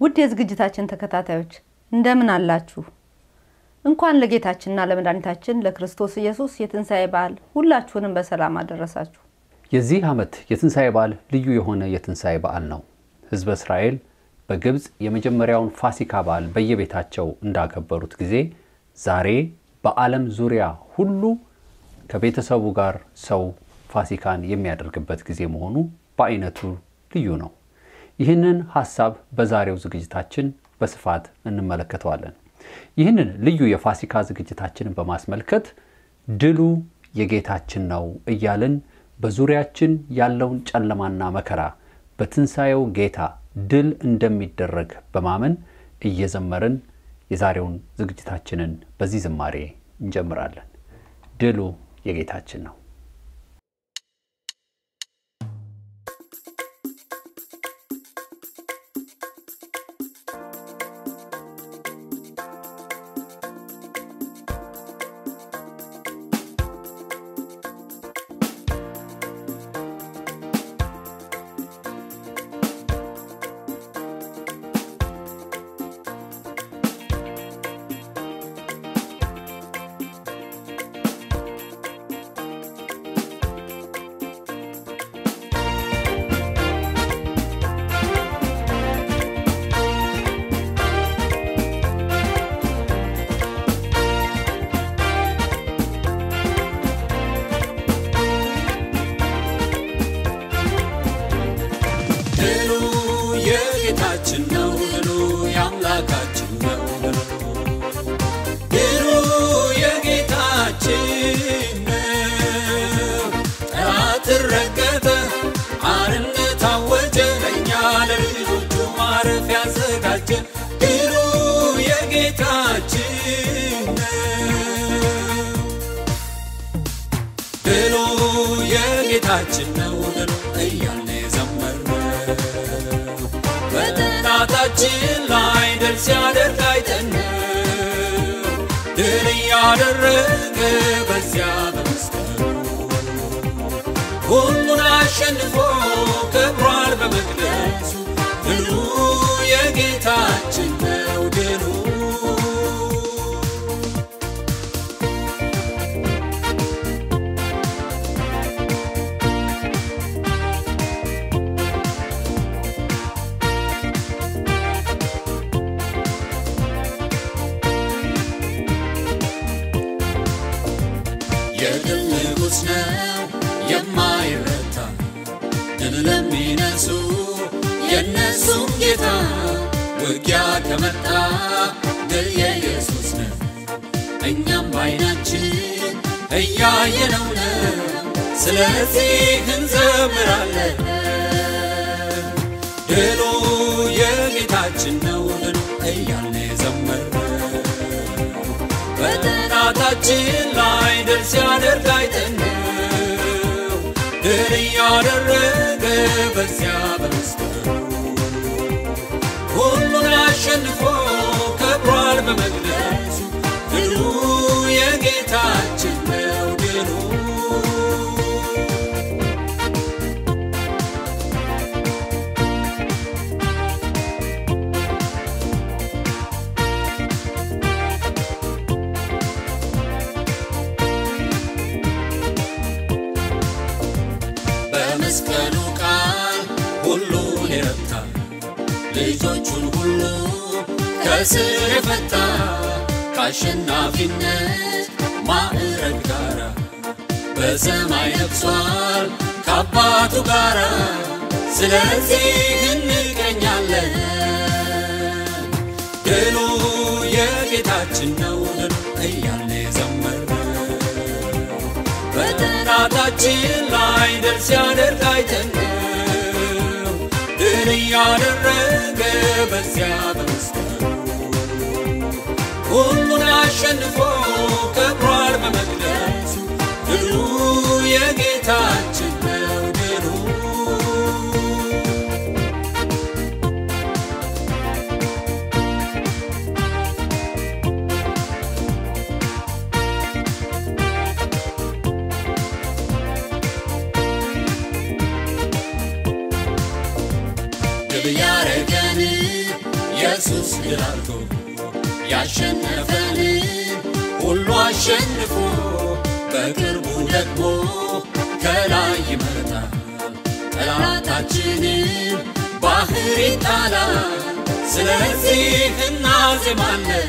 ውድ የዝግጅታችን ተከታታዮች እንደምን አላችሁ? እንኳን ለጌታችንና ለመድኃኒታችን ለክርስቶስ ኢየሱስ የትንሣኤ በዓል ሁላችሁንም በሰላም አደረሳችሁ። የዚህ ዓመት የትንሣኤ በዓል ልዩ የሆነ የትንሣኤ በዓል ነው። ሕዝበ እስራኤል በግብፅ የመጀመሪያውን ፋሲካ በዓል በየቤታቸው እንዳከበሩት ጊዜ ዛሬ በዓለም ዙሪያ ሁሉ ከቤተሰቡ ጋር ሰው ፋሲካን የሚያደርግበት ጊዜ መሆኑ በአይነቱ ልዩ ነው። ይህንን ሐሳብ በዛሬው ዝግጅታችን በስፋት እንመለከተዋለን። ይህንን ልዩ የፋሲካ ዝግጅታችንን በማስመልከት ድሉ የጌታችን ነው እያልን በዙሪያችን ያለውን ጨለማና መከራ በትንሣኤው ጌታ ድል እንደሚደረግ በማመን እየዘመርን የዛሬውን ዝግጅታችንን በዚህ ዝማሬ እንጀምራለን። ድሉ የጌታችን ነው። ድሉ የጌታችን ነው፣ ድሉ የአምላካችን ነው። ድሉ የጌታችን ነው። ጠላት ረገጠ፣ አርነት አወጀ፣ ለእኛ ለልጆቹ ማረፊያ ያዘጋጀ። ድሉ የጌታችን ነው። ድሉ የጌታችን ነው ድሉ እያልን የዘመርነው በጠላታችን ላይ ድል ሲያደርግ አይተነው ድል እያደረገ በዚያ በመስቀሉ ሁሉን አሸንፎ ከብሯል በመቅደሱ ድሉ የጌታችን ነው ድሉ የድል ንጉሥ ነው የማይረታ ድል ለሚነሱ የእነሱም ጌታ ውጊያ ከመጣ ድል የኢየሱስ ነው። እኛም በዓይናችን እያየነው ነው። ስለዚህ እንዘምራለን። ድሉ የጌታችን ነው ድሉ እያልን የዘመርነው በጠላታችን ላይ ድል ሲያደርግ አይተነው ድል እያደረገ በዚያ በመስቀሉ ሁሉን አሸንፎ ከብሯል በመቅደሱ ድሉ የጌታችን ነው ድሉ በመስቀሉ ቃል ሁሉን የረታ ልጆቹን ሁሉ ከስር የፈታ ከአሸናፊነት ማዕረግ ጋራ በሰማይ ነግሷል ከአባቱ ጋራ። ስለዚህ እንቀኛለን ድሉ የጌታችን ነው ድሉ እያልን የዘመርነው በጠላታችን ላይ ድል ሲያደርግ አይተነው ድል እያደረገ በዚያ በመስቀሉ ሁሉን አሸንፎ ከብሯል በመቅደሱ ድሉ የጌታችን ነው ድሉ ድል ያረገን ኢየሱስ ድል አድርጎ ያሸነፈንን ሁሉ አሸንፎ በቅርቡ ደግሞ ከላይ ይመጣል። ጠላታችንን ባህር ይጣላል። ስለዚህ እናዜማለን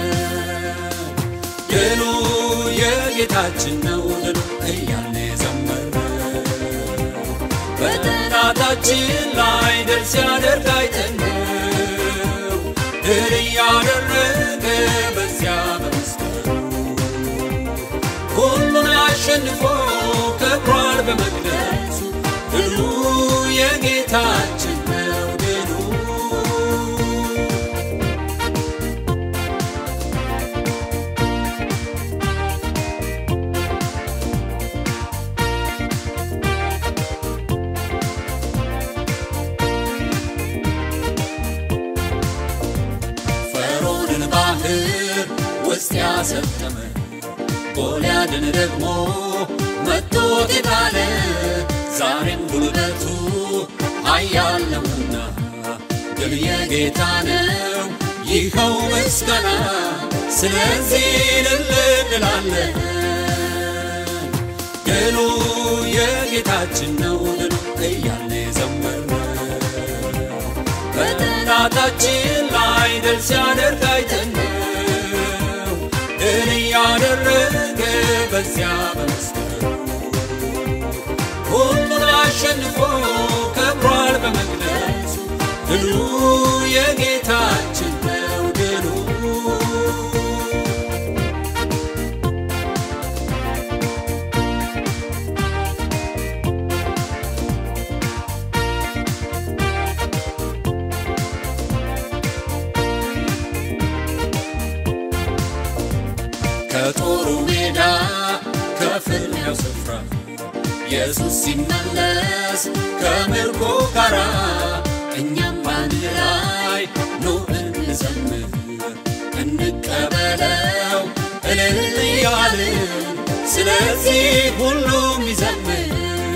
ድሉ የጌታችን ነው ድሉ እያልን ዘመርን በጠላታችን ላይ ድል ሲያደርግ አይተነው ድል እያደረገ በዚያ በመስቀሉ ሁሉን አሸንፎ ከብሯል በመቅደሱ ድሉ የጌታችን ነው ድሉ ፈርዖንን ባህር ውስጥ ያሰጠመ ጎልያድን ደግሞ መቶት የጣለ ዛሬም ጉልበቱ ኃያል ነውና ድል የጌታ ነው ይኸው ምስጋና ስለዚህ እልል እንላለን ድሉ የጌታችን ነው ድሉ እያልን ዘመርን በጠላታችን ላይ ድል ሲያደርግ አይተነው ድል እያደረገ በዚያ በመስቀሉ ሁሉን አሸንፎ ከብሯል በመቅደሱ ድሉ የጌታችን ነው ድሉ ከጦሩ ሜዳ ከፍልሚያው ስፍራ ኢየሱስ ሲመለስ ከምርኮ ጋራ እኛም ባንድ ላይ ኑ እንዘምር እንቀበለው እልል እያልን ስለዚህ ሁሉም ይዘምር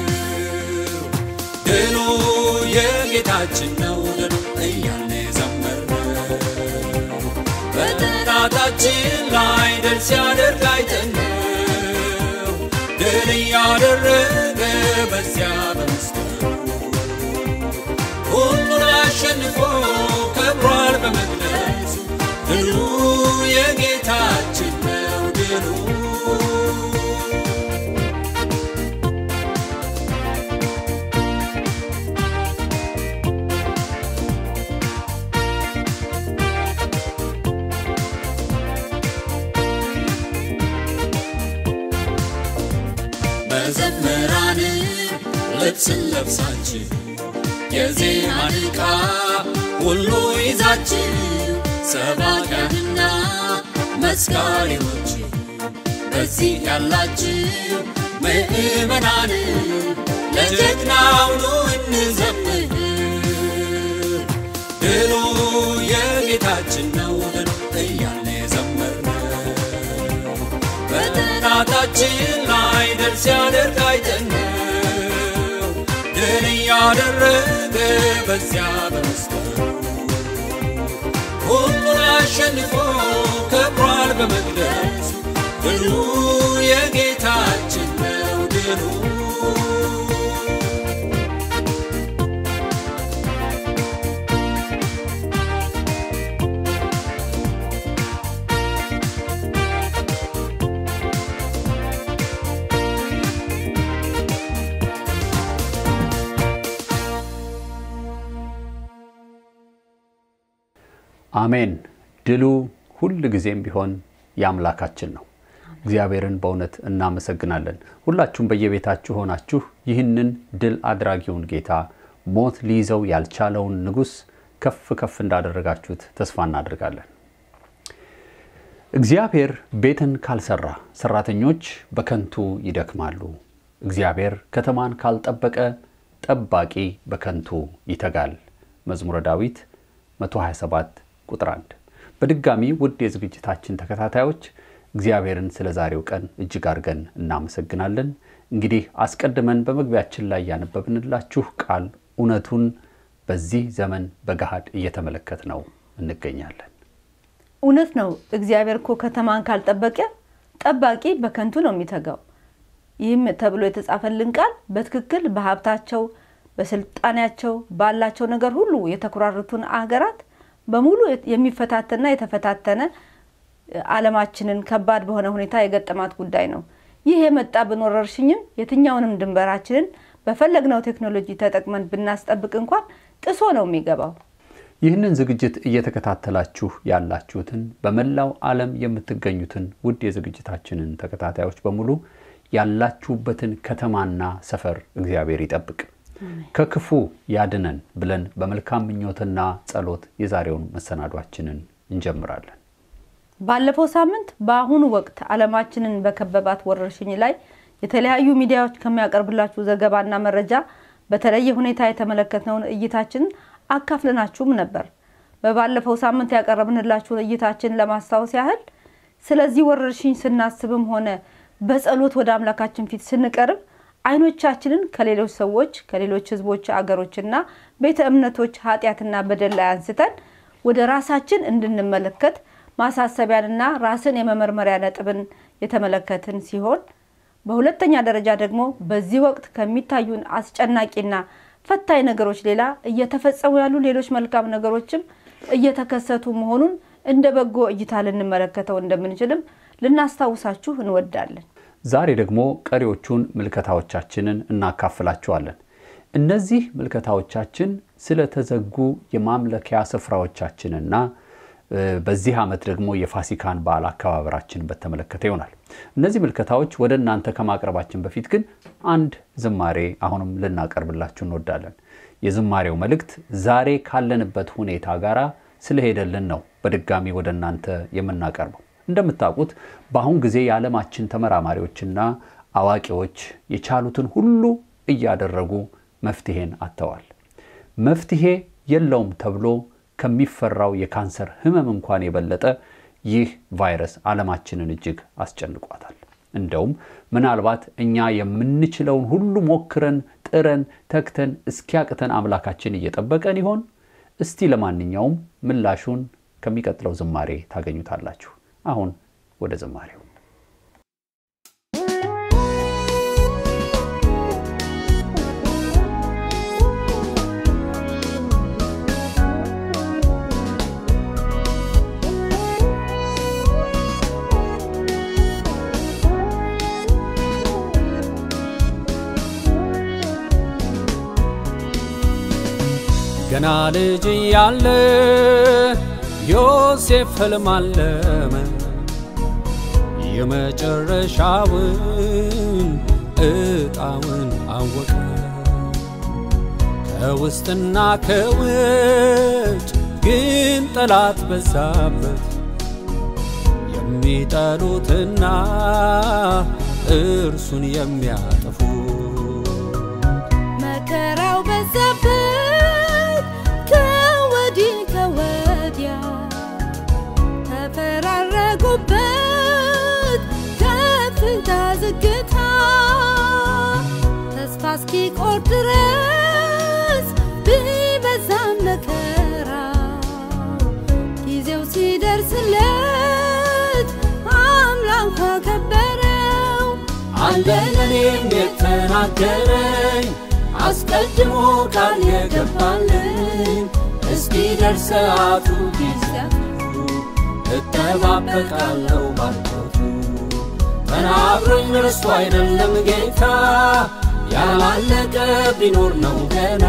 ድሉ የጌታችን ነው ድሉ እያልን ዘመርን በጠላታችን ላይ ድል ሲያደርግ አይተነው ድል እያደረገ በዚያ በመስቀሉ ሁሉን አሸንፎ ከብሯል በመቅደሱ ድሉ የጌታችን ነው ድሉ መዘምራን ልብስን ለብሳችሁ የዜማን ዕቃ ሁሉ ይዛችሁ ሰባኪያንና መስካሪዎች በዚህ ያላችሁ ምእመናን ለጀግናው ኑ እንዘምር ድሉ የጌታችን ነው ድሉ እያልን ዘመርን በጠላታችን ላይ ድል ሲያደርግ አይተነው ድል እያደረገ በዚያ በመስቀሉ ሁሉን አሸንፎ ከብሯል በመቅደሱ ድሉ የጌታችን ነው ድሉ አሜን። ድሉ ሁል ጊዜም ቢሆን የአምላካችን ነው። እግዚአብሔርን በእውነት እናመሰግናለን። ሁላችሁም በየቤታችሁ ሆናችሁ ይህንን ድል አድራጊውን ጌታ ሞት ሊይዘው ያልቻለውን ንጉሥ ከፍ ከፍ እንዳደረጋችሁት ተስፋ እናደርጋለን። እግዚአብሔር ቤትን ካልሰራ ሰራተኞች በከንቱ ይደክማሉ። እግዚአብሔር ከተማን ካልጠበቀ ጠባቂ በከንቱ ይተጋል። መዝሙረ ዳዊት 127 ቁጥር 1። በድጋሚ ውድ የዝግጅታችን ተከታታዮች እግዚአብሔርን ስለ ዛሬው ቀን እጅግ አድርገን እናመሰግናለን። እንግዲህ አስቀድመን በመግቢያችን ላይ ያነበብንላችሁ ቃል እውነቱን በዚህ ዘመን በገሃድ እየተመለከት ነው እንገኛለን። እውነት ነው። እግዚአብሔር እኮ ከተማን ካልጠበቀ ጠባቂ በከንቱ ነው የሚተጋው። ይህም ተብሎ የተጻፈልን ቃል በትክክል በሀብታቸው፣ በስልጣኔያቸው፣ ባላቸው ነገር ሁሉ የተኮራረቱን አገራት በሙሉ የሚፈታተንና የተፈታተነ ዓለማችንን ከባድ በሆነ ሁኔታ የገጠማት ጉዳይ ነው። ይህ የመጣብን ወረርሽኝም የትኛውንም ድንበራችንን በፈለግነው ቴክኖሎጂ ተጠቅመን ብናስጠብቅ እንኳን ጥሶ ነው የሚገባው። ይህንን ዝግጅት እየተከታተላችሁ ያላችሁትን በመላው ዓለም የምትገኙትን ውድ የዝግጅታችንን ተከታታዮች በሙሉ ያላችሁበትን ከተማና ሰፈር እግዚአብሔር ይጠብቅ፣ ከክፉ ያድነን ብለን በመልካም ምኞትና ጸሎት የዛሬውን መሰናዷችንን እንጀምራለን። ባለፈው ሳምንት በአሁኑ ወቅት ዓለማችንን በከበባት ወረርሽኝ ላይ የተለያዩ ሚዲያዎች ከሚያቀርብላችሁ ዘገባና መረጃ በተለየ ሁኔታ የተመለከትነውን እይታችንን አካፍለናችሁም ነበር። በባለፈው ሳምንት ያቀረብንላችሁን እይታችን ለማስታወስ ያህል ስለዚህ ወረርሽኝ ስናስብም ሆነ በጸሎት ወደ አምላካችን ፊት ስንቀርብ አይኖቻችንን ከሌሎች ሰዎች፣ ከሌሎች ሕዝቦች፣ አገሮችና ቤተ እምነቶች ኃጢአትና በደል ላይ አንስተን ወደ ራሳችን እንድንመለከት ማሳሰቢያንና ራስን የመመርመሪያ ነጥብን የተመለከትን ሲሆን በሁለተኛ ደረጃ ደግሞ በዚህ ወቅት ከሚታዩን አስጨናቂና ፈታኝ ነገሮች ሌላ እየተፈጸሙ ያሉ ሌሎች መልካም ነገሮችም እየተከሰቱ መሆኑን እንደ በጎ እይታ ልንመለከተው እንደምንችልም ልናስታውሳችሁ እንወዳለን። ዛሬ ደግሞ ቀሪዎቹን ምልከታዎቻችንን እናካፍላችኋለን። እነዚህ ምልከታዎቻችን ስለተዘጉ የማምለኪያ ስፍራዎቻችንና በዚህ ዓመት ደግሞ የፋሲካን በዓል አከባበራችን በተመለከተ ይሆናል። እነዚህ ምልከታዎች ወደ እናንተ ከማቅረባችን በፊት ግን አንድ ዝማሬ አሁንም ልናቀርብላችሁ እንወዳለን። የዝማሬው መልእክት ዛሬ ካለንበት ሁኔታ ጋር ስለሄደልን ነው በድጋሚ ወደ እናንተ የምናቀርበው። እንደምታውቁት በአሁን ጊዜ የዓለማችን ተመራማሪዎችና አዋቂዎች የቻሉትን ሁሉ እያደረጉ መፍትሄን አጥተዋል። መፍትሄ የለውም ተብሎ ከሚፈራው የካንሰር ህመም እንኳን የበለጠ ይህ ቫይረስ ዓለማችንን እጅግ አስጨንቋታል። እንደውም ምናልባት እኛ የምንችለውን ሁሉ ሞክረን ጥረን ተግተን እስኪያቅተን አምላካችን እየጠበቀን ይሆን? እስቲ ለማንኛውም ምላሹን ከሚቀጥለው ዝማሬ ታገኙታላችሁ። አሁን ወደ ዝማሬው ገና ልጅ እያለ ዮሴፍ ሕልም አለመ የመጨረሻውን ዕጣውን አወቀ። ከውስጥና ከውጭ ግን ጠላት በዛበት የሚጠሉትና እርሱን የሚያጠፉ መከራው በዛበት ከወዲህ ከወዲያ ተፈራረጉበት ከፍታ ዝግታ ተስፋ እስኪቆርጥ ድረስ ቢበዛም መከራ ጊዜው ሲደርስለት አምላክ አከበረው አለ ለኔም የተናገረኝ አስቀድሞ ቃል የገባልኝ እስኪ ደርስ ሰዓቱ ጊዜያቱ እጠባበቃለሁ ባልቶቱ ተናግሮኝ እርሱ አይደለም ጌታ ያላለቀ ቢኖር ነው ገና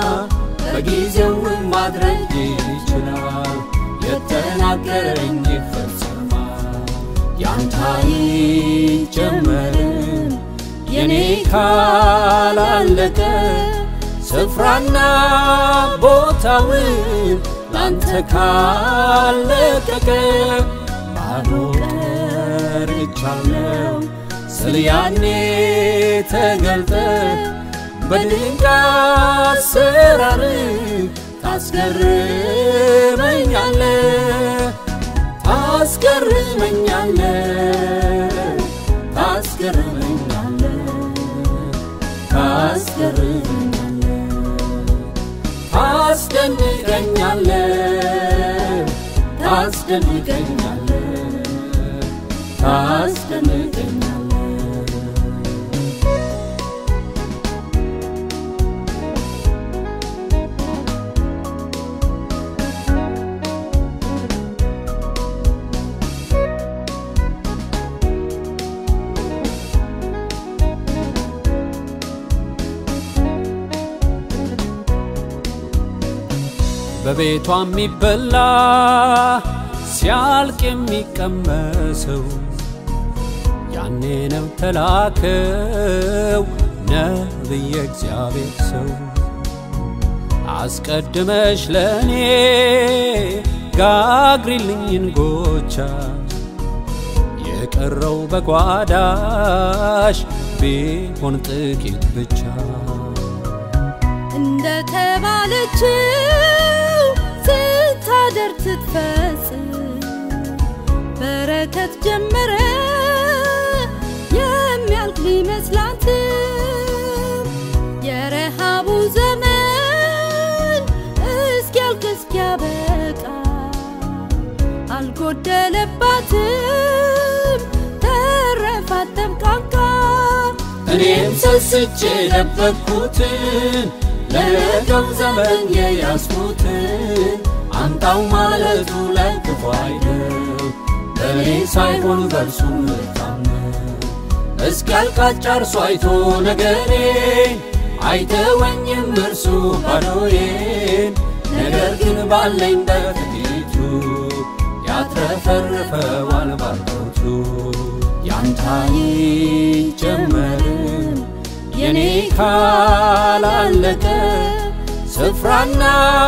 በጊዜውም ማድረግ ይችላል የተናገረኝ ይፈጸማል ያንተ አይጀመርም የኔ ካላለቀ ስፍራና ቦታውን ላንተ ካለቀቀ ባዶ ቀርቻለሁ ስል ያኔ ተገልጠ በድንቅ አሰራር ታስገርመኛለ ታስገርመኛለ ታስገርመኛለ ታስገርመኛለ ታስደንቀኛለ ታስደንቀኛለ ታስደንቀኛለ በቤቷ የሚበላ ሲያልቅ የሚቀመሰው ያኔ ነው ተላከው ነብየ እግዚአብሔር ሰው አስቀድመሽ ለእኔ ጋግሪልኝ እንጎቻ የቀረው በጓዳሽ ቢሆን ጥቂት ብቻ እንደተባለችው ስታደር ስትፈጽም በረከት ጀመረ የሚያልቅ ቢመስላትም የረሃቡ ዘመን እስኪያልቅ እስኪያበቃ አልጎደለባትም ተረፋት ተብቃቃ እኔም ሰስቼ የደበቅኩትን ለነገው ዘመን የያዝኩትን አምጣው ማለቱ ለክፉ አይደል በእኔ ሳይሆን በእርሱ ምታመን እስኪያልቃት ጨርሶ አይቶ ነገሬን አይተወኝም እርሱ ባዶዬን ነገር ግን ባለኝ በጥቂቱ ያትረፈርፈዋል ባርኮቱ ያንተ አይጀመርም የኔ ካላለቀ ስፍራና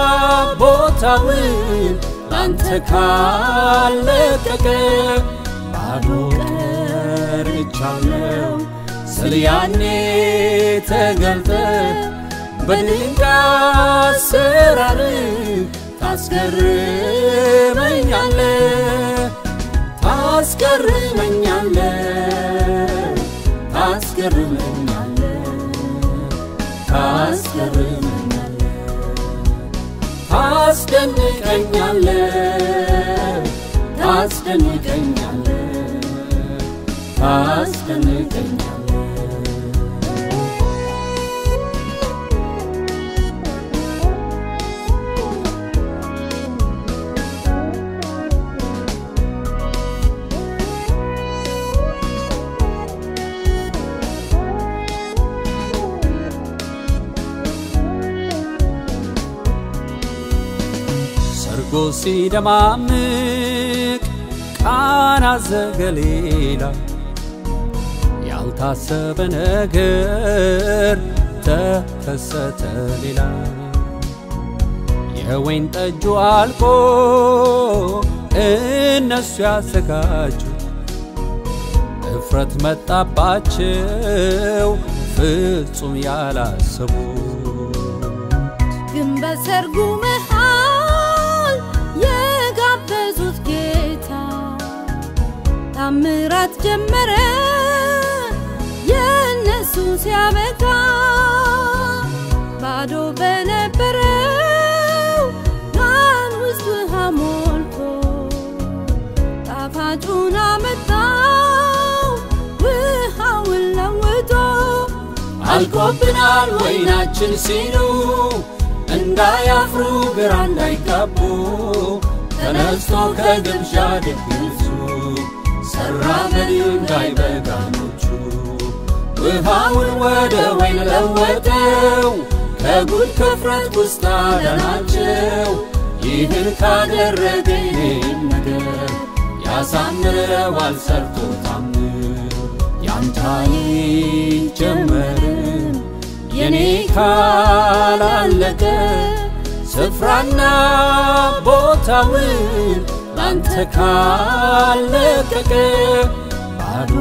ቦታውን ላንተ ካለቀቀ ባዶ ቀርቻለሁ ስል ያኔ ተገልጠ በድንቅ አሰራር ታስገርመኛለ ታስገርመኛለ ታስገርመኛለ ታስገርመኛለ ታስደንቀኛለ ታስደንቀኛለ ታስደንቀኛለ ሰርጎ ሲደማምቅ ቃና ዘገሊላ ያልታሰበ ነገር ተከሰተ ሌላ የወይን ጠጁ አልቆ እነሱ ያዘጋጁት እፍረት መጣባቸው ፍጹም ያላሰቡ ግን በሰርጉ መሃል የጋበዙት ጌታ ታምራት ጀመረ የእነሱ ሲያበቃ ባዶ በነበረው ጋን ውስጥ ውሃ ሞልቶ ጣፋጩን አመጣው ውሃውን ለውጦ አልቆብናል ወይናችን ሲሉ እንዳያፍሩ ግራ እንዳይጋቡ ተነስቶ ከግብዣ ድግሱ ሰራ በድንጋይ በጋኖቹ ውሃውን ወደ ወይን ለወጠው ከጉድ ከፍረት ውስጥ አዳናቸው ይህን ካደረገ ይህን ነገር ያሳምረዋል ሰርቶ ታምር ያንተ አይጀመርም የኔ ካላለቀ ስፍራና ቦታውን ላንተ ካለቀቀ ባዶ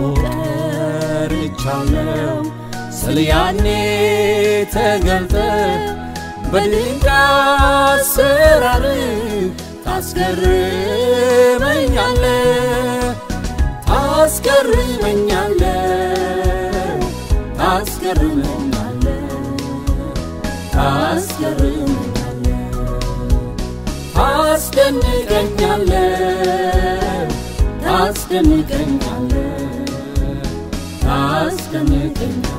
ቀርቻለሁ ስል ያኔ ተገልጠ በድንቅ አሰራር ታስገርመኛለ ታስገርመኛለ ታስገርመኛለ ታስገርመኛለ ታስደንቀኛለ ታስደንቀኛለ ታስደንቀኛለ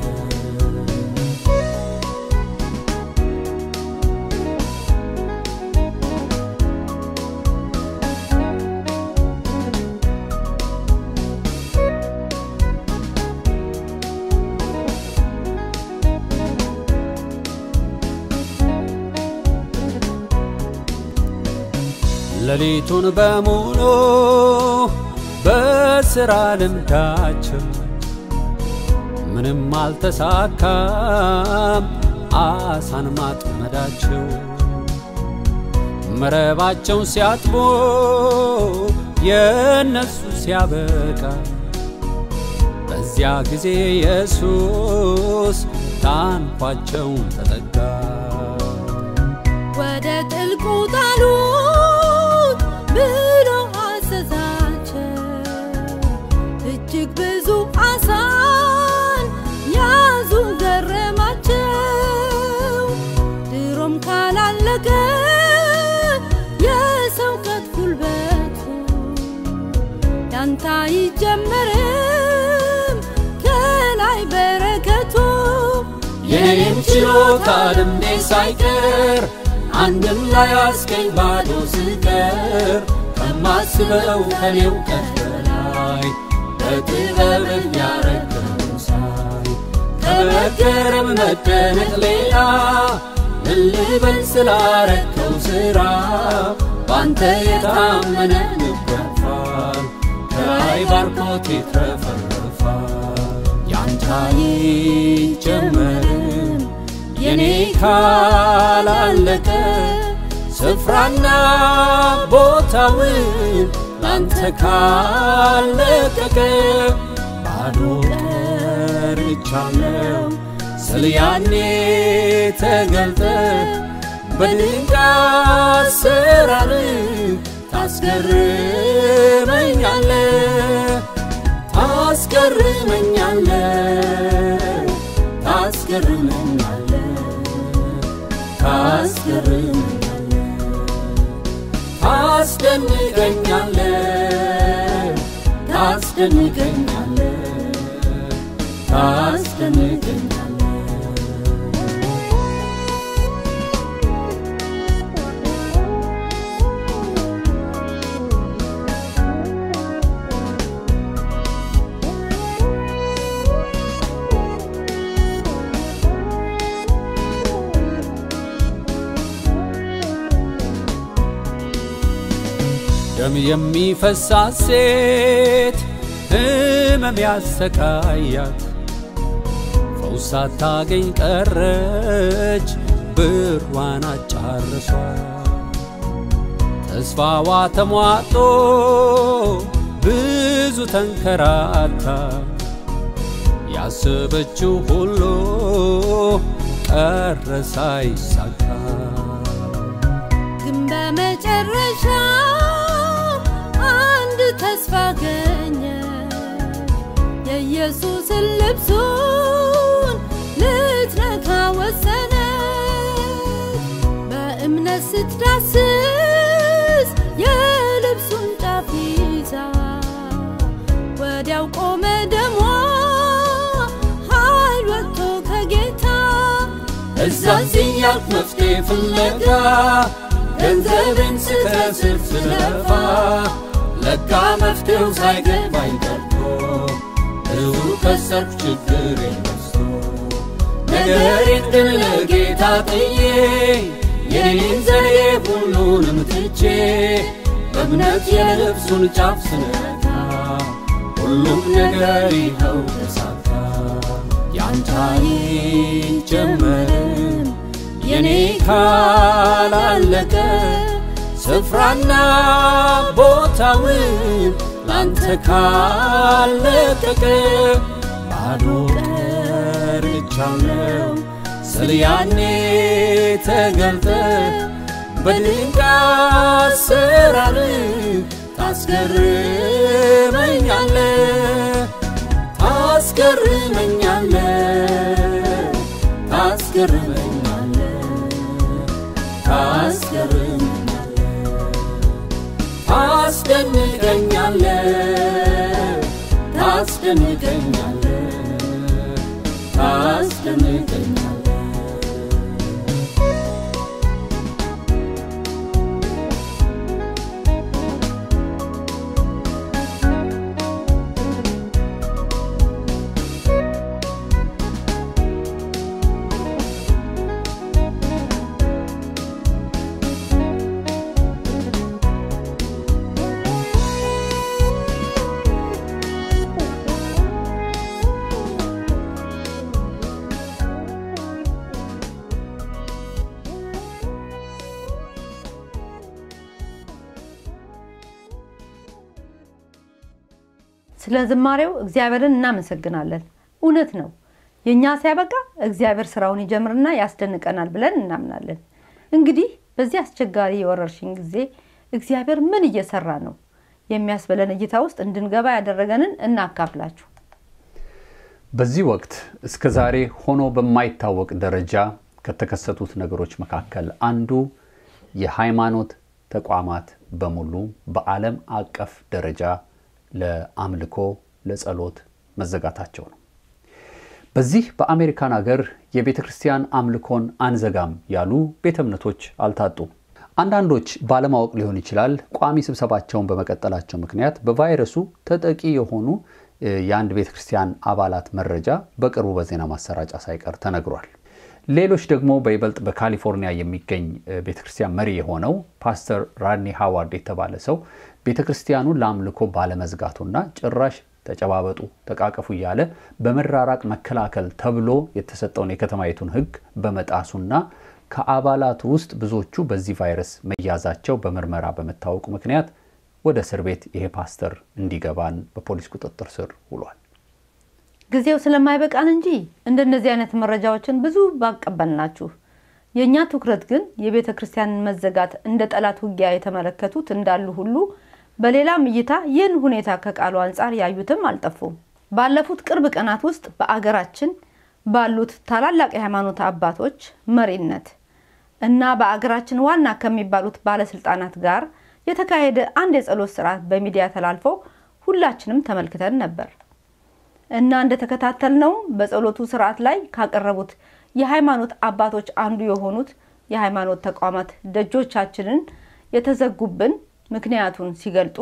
ሌሊቱን በሙሉ በስራ ልምዳቸው ምንም አልተሳካም አሳን ማጥመዳቸው መረባቸውን ሲያጥቦ የእነሱ ሲያበቃ በዚያ ጊዜ ኢየሱስ ታንኳቸውን ተጠጋ ወደ ጥልቁ ጣሉት ብሎ አዘዛቸው። እጅግ ብዙ አሳን ያዙ ገረማቸው። ድሮም ካላለቀ የሰውቀት ጉልበቱ ያንተ አይጀመርም ከላይ በረከቱ የኔም ችሎታ ልምዴ ሳይቀር አንድም ላይ አስገኝ ባዶ ስቀር ከማስበው ከኔ እውቀት በላይ በጥበብህ ያረገው ሳይ ከመገረም መደነቅ ሌላ ምን ልበል ስላረከው ስራ ባንተ የታመነ ይገፋል ከላይ ባርኮት ይትረፈረፋል ያንተ አይጀመርም የኔ ካላለቀ ስፍራና ቦታውን ላንተ ካለቀቀ ባዶ ቀርቻለሁ ስል ያኔ ተገልጠ በድንቅ አሰራር ታስገርመኛለ ታስገርመኛለ ታስገርመኛለ ታስገርመኛለ ታስደንቀኛለ ታስደንቀኛለ ታስደንቀኛለ ደም የሚፈሳት ሴት ሕመም ያሰቃያት ፈውስ ሳታገኝ ቀረች ብሯን አጫርሷት ተስፋዋ ተሟጦ ብዙ ተንከራታ ያሰበችው ሁሉ ቀረ ሳይሳካ ግን በመጨረሻ አንድ ተስፋ አገኘ የኢየሱስን ልብሱን ልትነካ ወሰነ በእምነት ስትዳስስ የልብሱን ጫፍ ይዛ ወዲያው ቆመ ደሟ ኃይል ወጥቶ ከጌታ እዛዚህ ያልክ መፍትሄ ፍለጋ ገንዘብን ስከስር ስለፋ ለካ መፍትሄው ሳይገባኝ ቀርቶ ብዙ ከሰርኩ ችግሬን በዝቶ ነገሬን ግን ለጌታ ጥዬ የኔን ዘዴ ሁሉንም ትቼ በእምነት የልብሱን ጫፍ ስነካ ሁሉም ነገር ይኸው ተሳካ ያንተ አይጀመርም የኔ ካላለቀ ስፍራና ቦታውን ላንተ ካለቀቀ ባዶ ቀርቻለሁ ስል ያኔ ተገልጠ በድንቅ አሰራር ታስገርመኛለ ታስገርመኛለ ታስገርመኛለ ታስገርመኛለ ታስደንቀኛለ ታስደንቀኛለ ታስደንቀኛለ ስለ ዝማሬው እግዚአብሔርን እናመሰግናለን። እውነት ነው፣ የእኛ ሲያበቃ እግዚአብሔር ስራውን ይጀምርና ያስደንቀናል ብለን እናምናለን። እንግዲህ በዚህ አስቸጋሪ የወረርሽኝ ጊዜ እግዚአብሔር ምን እየሰራ ነው የሚያስበለን እይታ ውስጥ እንድንገባ ያደረገንን እናካፍላችሁ። በዚህ ወቅት እስከ ዛሬ ሆኖ በማይታወቅ ደረጃ ከተከሰቱት ነገሮች መካከል አንዱ የሃይማኖት ተቋማት በሙሉ በዓለም አቀፍ ደረጃ ለአምልኮ ለጸሎት መዘጋታቸው ነው። በዚህ በአሜሪካን ሀገር የቤተ ክርስቲያን አምልኮን አንዘጋም ያሉ ቤተ እምነቶች አልታጡም። አንዳንዶች ባለማወቅ ሊሆን ይችላል ቋሚ ስብሰባቸውን በመቀጠላቸው ምክንያት በቫይረሱ ተጠቂ የሆኑ የአንድ ቤተ ክርስቲያን አባላት መረጃ በቅርቡ በዜና ማሰራጫ ሳይቀር ተነግሯል። ሌሎች ደግሞ በይበልጥ በካሊፎርኒያ የሚገኝ ቤተ ክርስቲያን መሪ የሆነው ፓስተር ራድኒ ሃዋርድ የተባለ ሰው ቤተ ክርስቲያኑን ለአምልኮ ባለመዝጋቱና ጭራሽ ተጨባበጡ፣ ተቃቀፉ እያለ በመራራቅ መከላከል ተብሎ የተሰጠውን የከተማይቱን ሕግ በመጣሱና ከአባላቱ ውስጥ ብዙዎቹ በዚህ ቫይረስ መያዛቸው በምርመራ በመታወቁ ምክንያት ወደ እስር ቤት ይሄ ፓስተር እንዲገባን በፖሊስ ቁጥጥር ስር ውሏል። ጊዜው ስለማይበቃን እንጂ እንደነዚህ አይነት መረጃዎችን ብዙ ባቀበልናችሁ። የእኛ ትኩረት ግን የቤተ ክርስቲያንን መዘጋት እንደ ጠላት ውጊያ የተመለከቱት እንዳሉ ሁሉ በሌላም እይታ ይህን ሁኔታ ከቃሉ አንጻር ያዩትም አልጠፉም። ባለፉት ቅርብ ቀናት ውስጥ በአገራችን ባሉት ታላላቅ የሃይማኖት አባቶች መሪነት እና በአገራችን ዋና ከሚባሉት ባለስልጣናት ጋር የተካሄደ አንድ የጸሎት ስርዓት በሚዲያ ተላልፎ ሁላችንም ተመልክተን ነበር እና እንደተከታተልነው በጸሎቱ ስርዓት ላይ ካቀረቡት የሃይማኖት አባቶች አንዱ የሆኑት የሃይማኖት ተቋማት ደጆቻችንን የተዘጉብን ምክንያቱን ሲገልጡ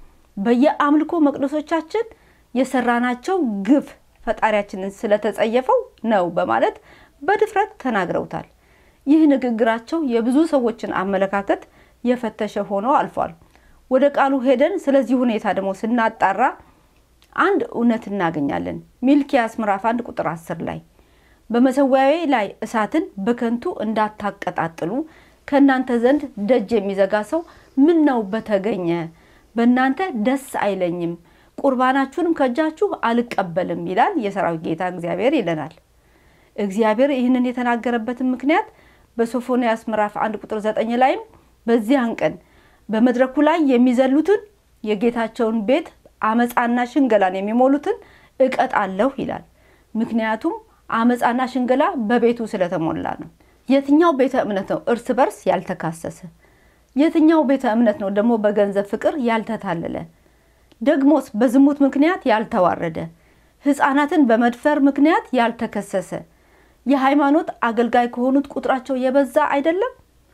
በየአምልኮ መቅደሶቻችን የሰራናቸው ግፍ ፈጣሪያችንን ስለተጸየፈው ነው በማለት በድፍረት ተናግረውታል። ይህ ንግግራቸው የብዙ ሰዎችን አመለካከት የፈተሸ ሆኖ አልፏል። ወደ ቃሉ ሄደን ስለዚህ ሁኔታ ደግሞ ስናጣራ አንድ እውነት እናገኛለን። ሚልኪያስ ምዕራፍ አንድ ቁጥር አስር ላይ በመሰዊያዬ ላይ እሳትን በከንቱ እንዳታቀጣጥሉ ከእናንተ ዘንድ ደጅ የሚዘጋ ሰው ምን ነው በተገኘ በእናንተ ደስ አይለኝም፣ ቁርባናችሁንም ከእጃችሁ አልቀበልም ይላል የሰራዊት ጌታ እግዚአብሔር ይለናል። እግዚአብሔር ይህንን የተናገረበትን ምክንያት በሶፎንያስ ምዕራፍ አንድ ቁጥር ዘጠኝ ላይም በዚያን ቀን በመድረኩ ላይ የሚዘሉትን የጌታቸውን ቤት አመፃና ሽንገላን የሚሞሉትን እቀጣለሁ ይላል። ምክንያቱም አመፃና ሽንገላ በቤቱ ስለተሞላ ነው። የትኛው ቤተ እምነት ነው እርስ በርስ ያልተካሰሰ? የትኛው ቤተ እምነት ነው ደግሞ በገንዘብ ፍቅር ያልተታለለ? ደግሞስ በዝሙት ምክንያት ያልተዋረደ? ሕፃናትን በመድፈር ምክንያት ያልተከሰሰ? የሃይማኖት አገልጋይ ከሆኑት ቁጥራቸው የበዛ አይደለም?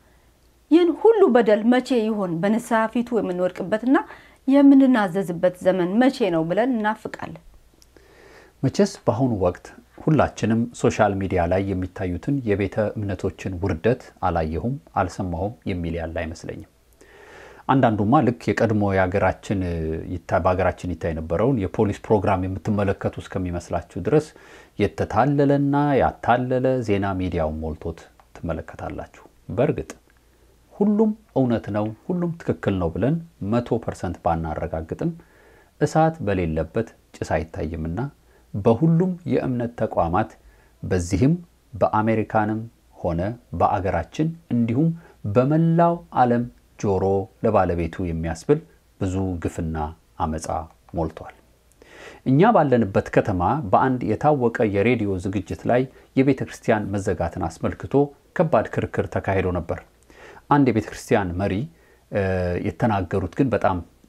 ይህን ሁሉ በደል መቼ ይሆን በንስሐ ፊቱ የምንወድቅበትና የምንናዘዝበት ዘመን መቼ ነው ብለን እናፍቃለን። መቼስ በአሁኑ ወቅት ሁላችንም ሶሻል ሚዲያ ላይ የሚታዩትን የቤተ እምነቶችን ውርደት አላየሁም፣ አልሰማሁም የሚል ያለ አይመስለኝም። አንዳንዱማ ልክ የቀድሞ የሀገራችን በሀገራችን ይታይ የነበረውን የፖሊስ ፕሮግራም የምትመለከቱ እስከሚመስላችሁ ድረስ የተታለለና ያታለለ ዜና ሚዲያውን ሞልቶት ትመለከታላችሁ። በእርግጥ ሁሉም እውነት ነው፣ ሁሉም ትክክል ነው ብለን መቶ ፐርሰንት ባናረጋግጥም እሳት በሌለበት ጭስ አይታይምና በሁሉም የእምነት ተቋማት በዚህም በአሜሪካንም ሆነ በአገራችን እንዲሁም በመላው ዓለም ጆሮ ለባለቤቱ የሚያስብል ብዙ ግፍና አመፃ ሞልቷል። እኛ ባለንበት ከተማ በአንድ የታወቀ የሬዲዮ ዝግጅት ላይ የቤተ ክርስቲያን መዘጋትን አስመልክቶ ከባድ ክርክር ተካሂዶ ነበር። አንድ የቤተ ክርስቲያን መሪ የተናገሩት ግን በጣም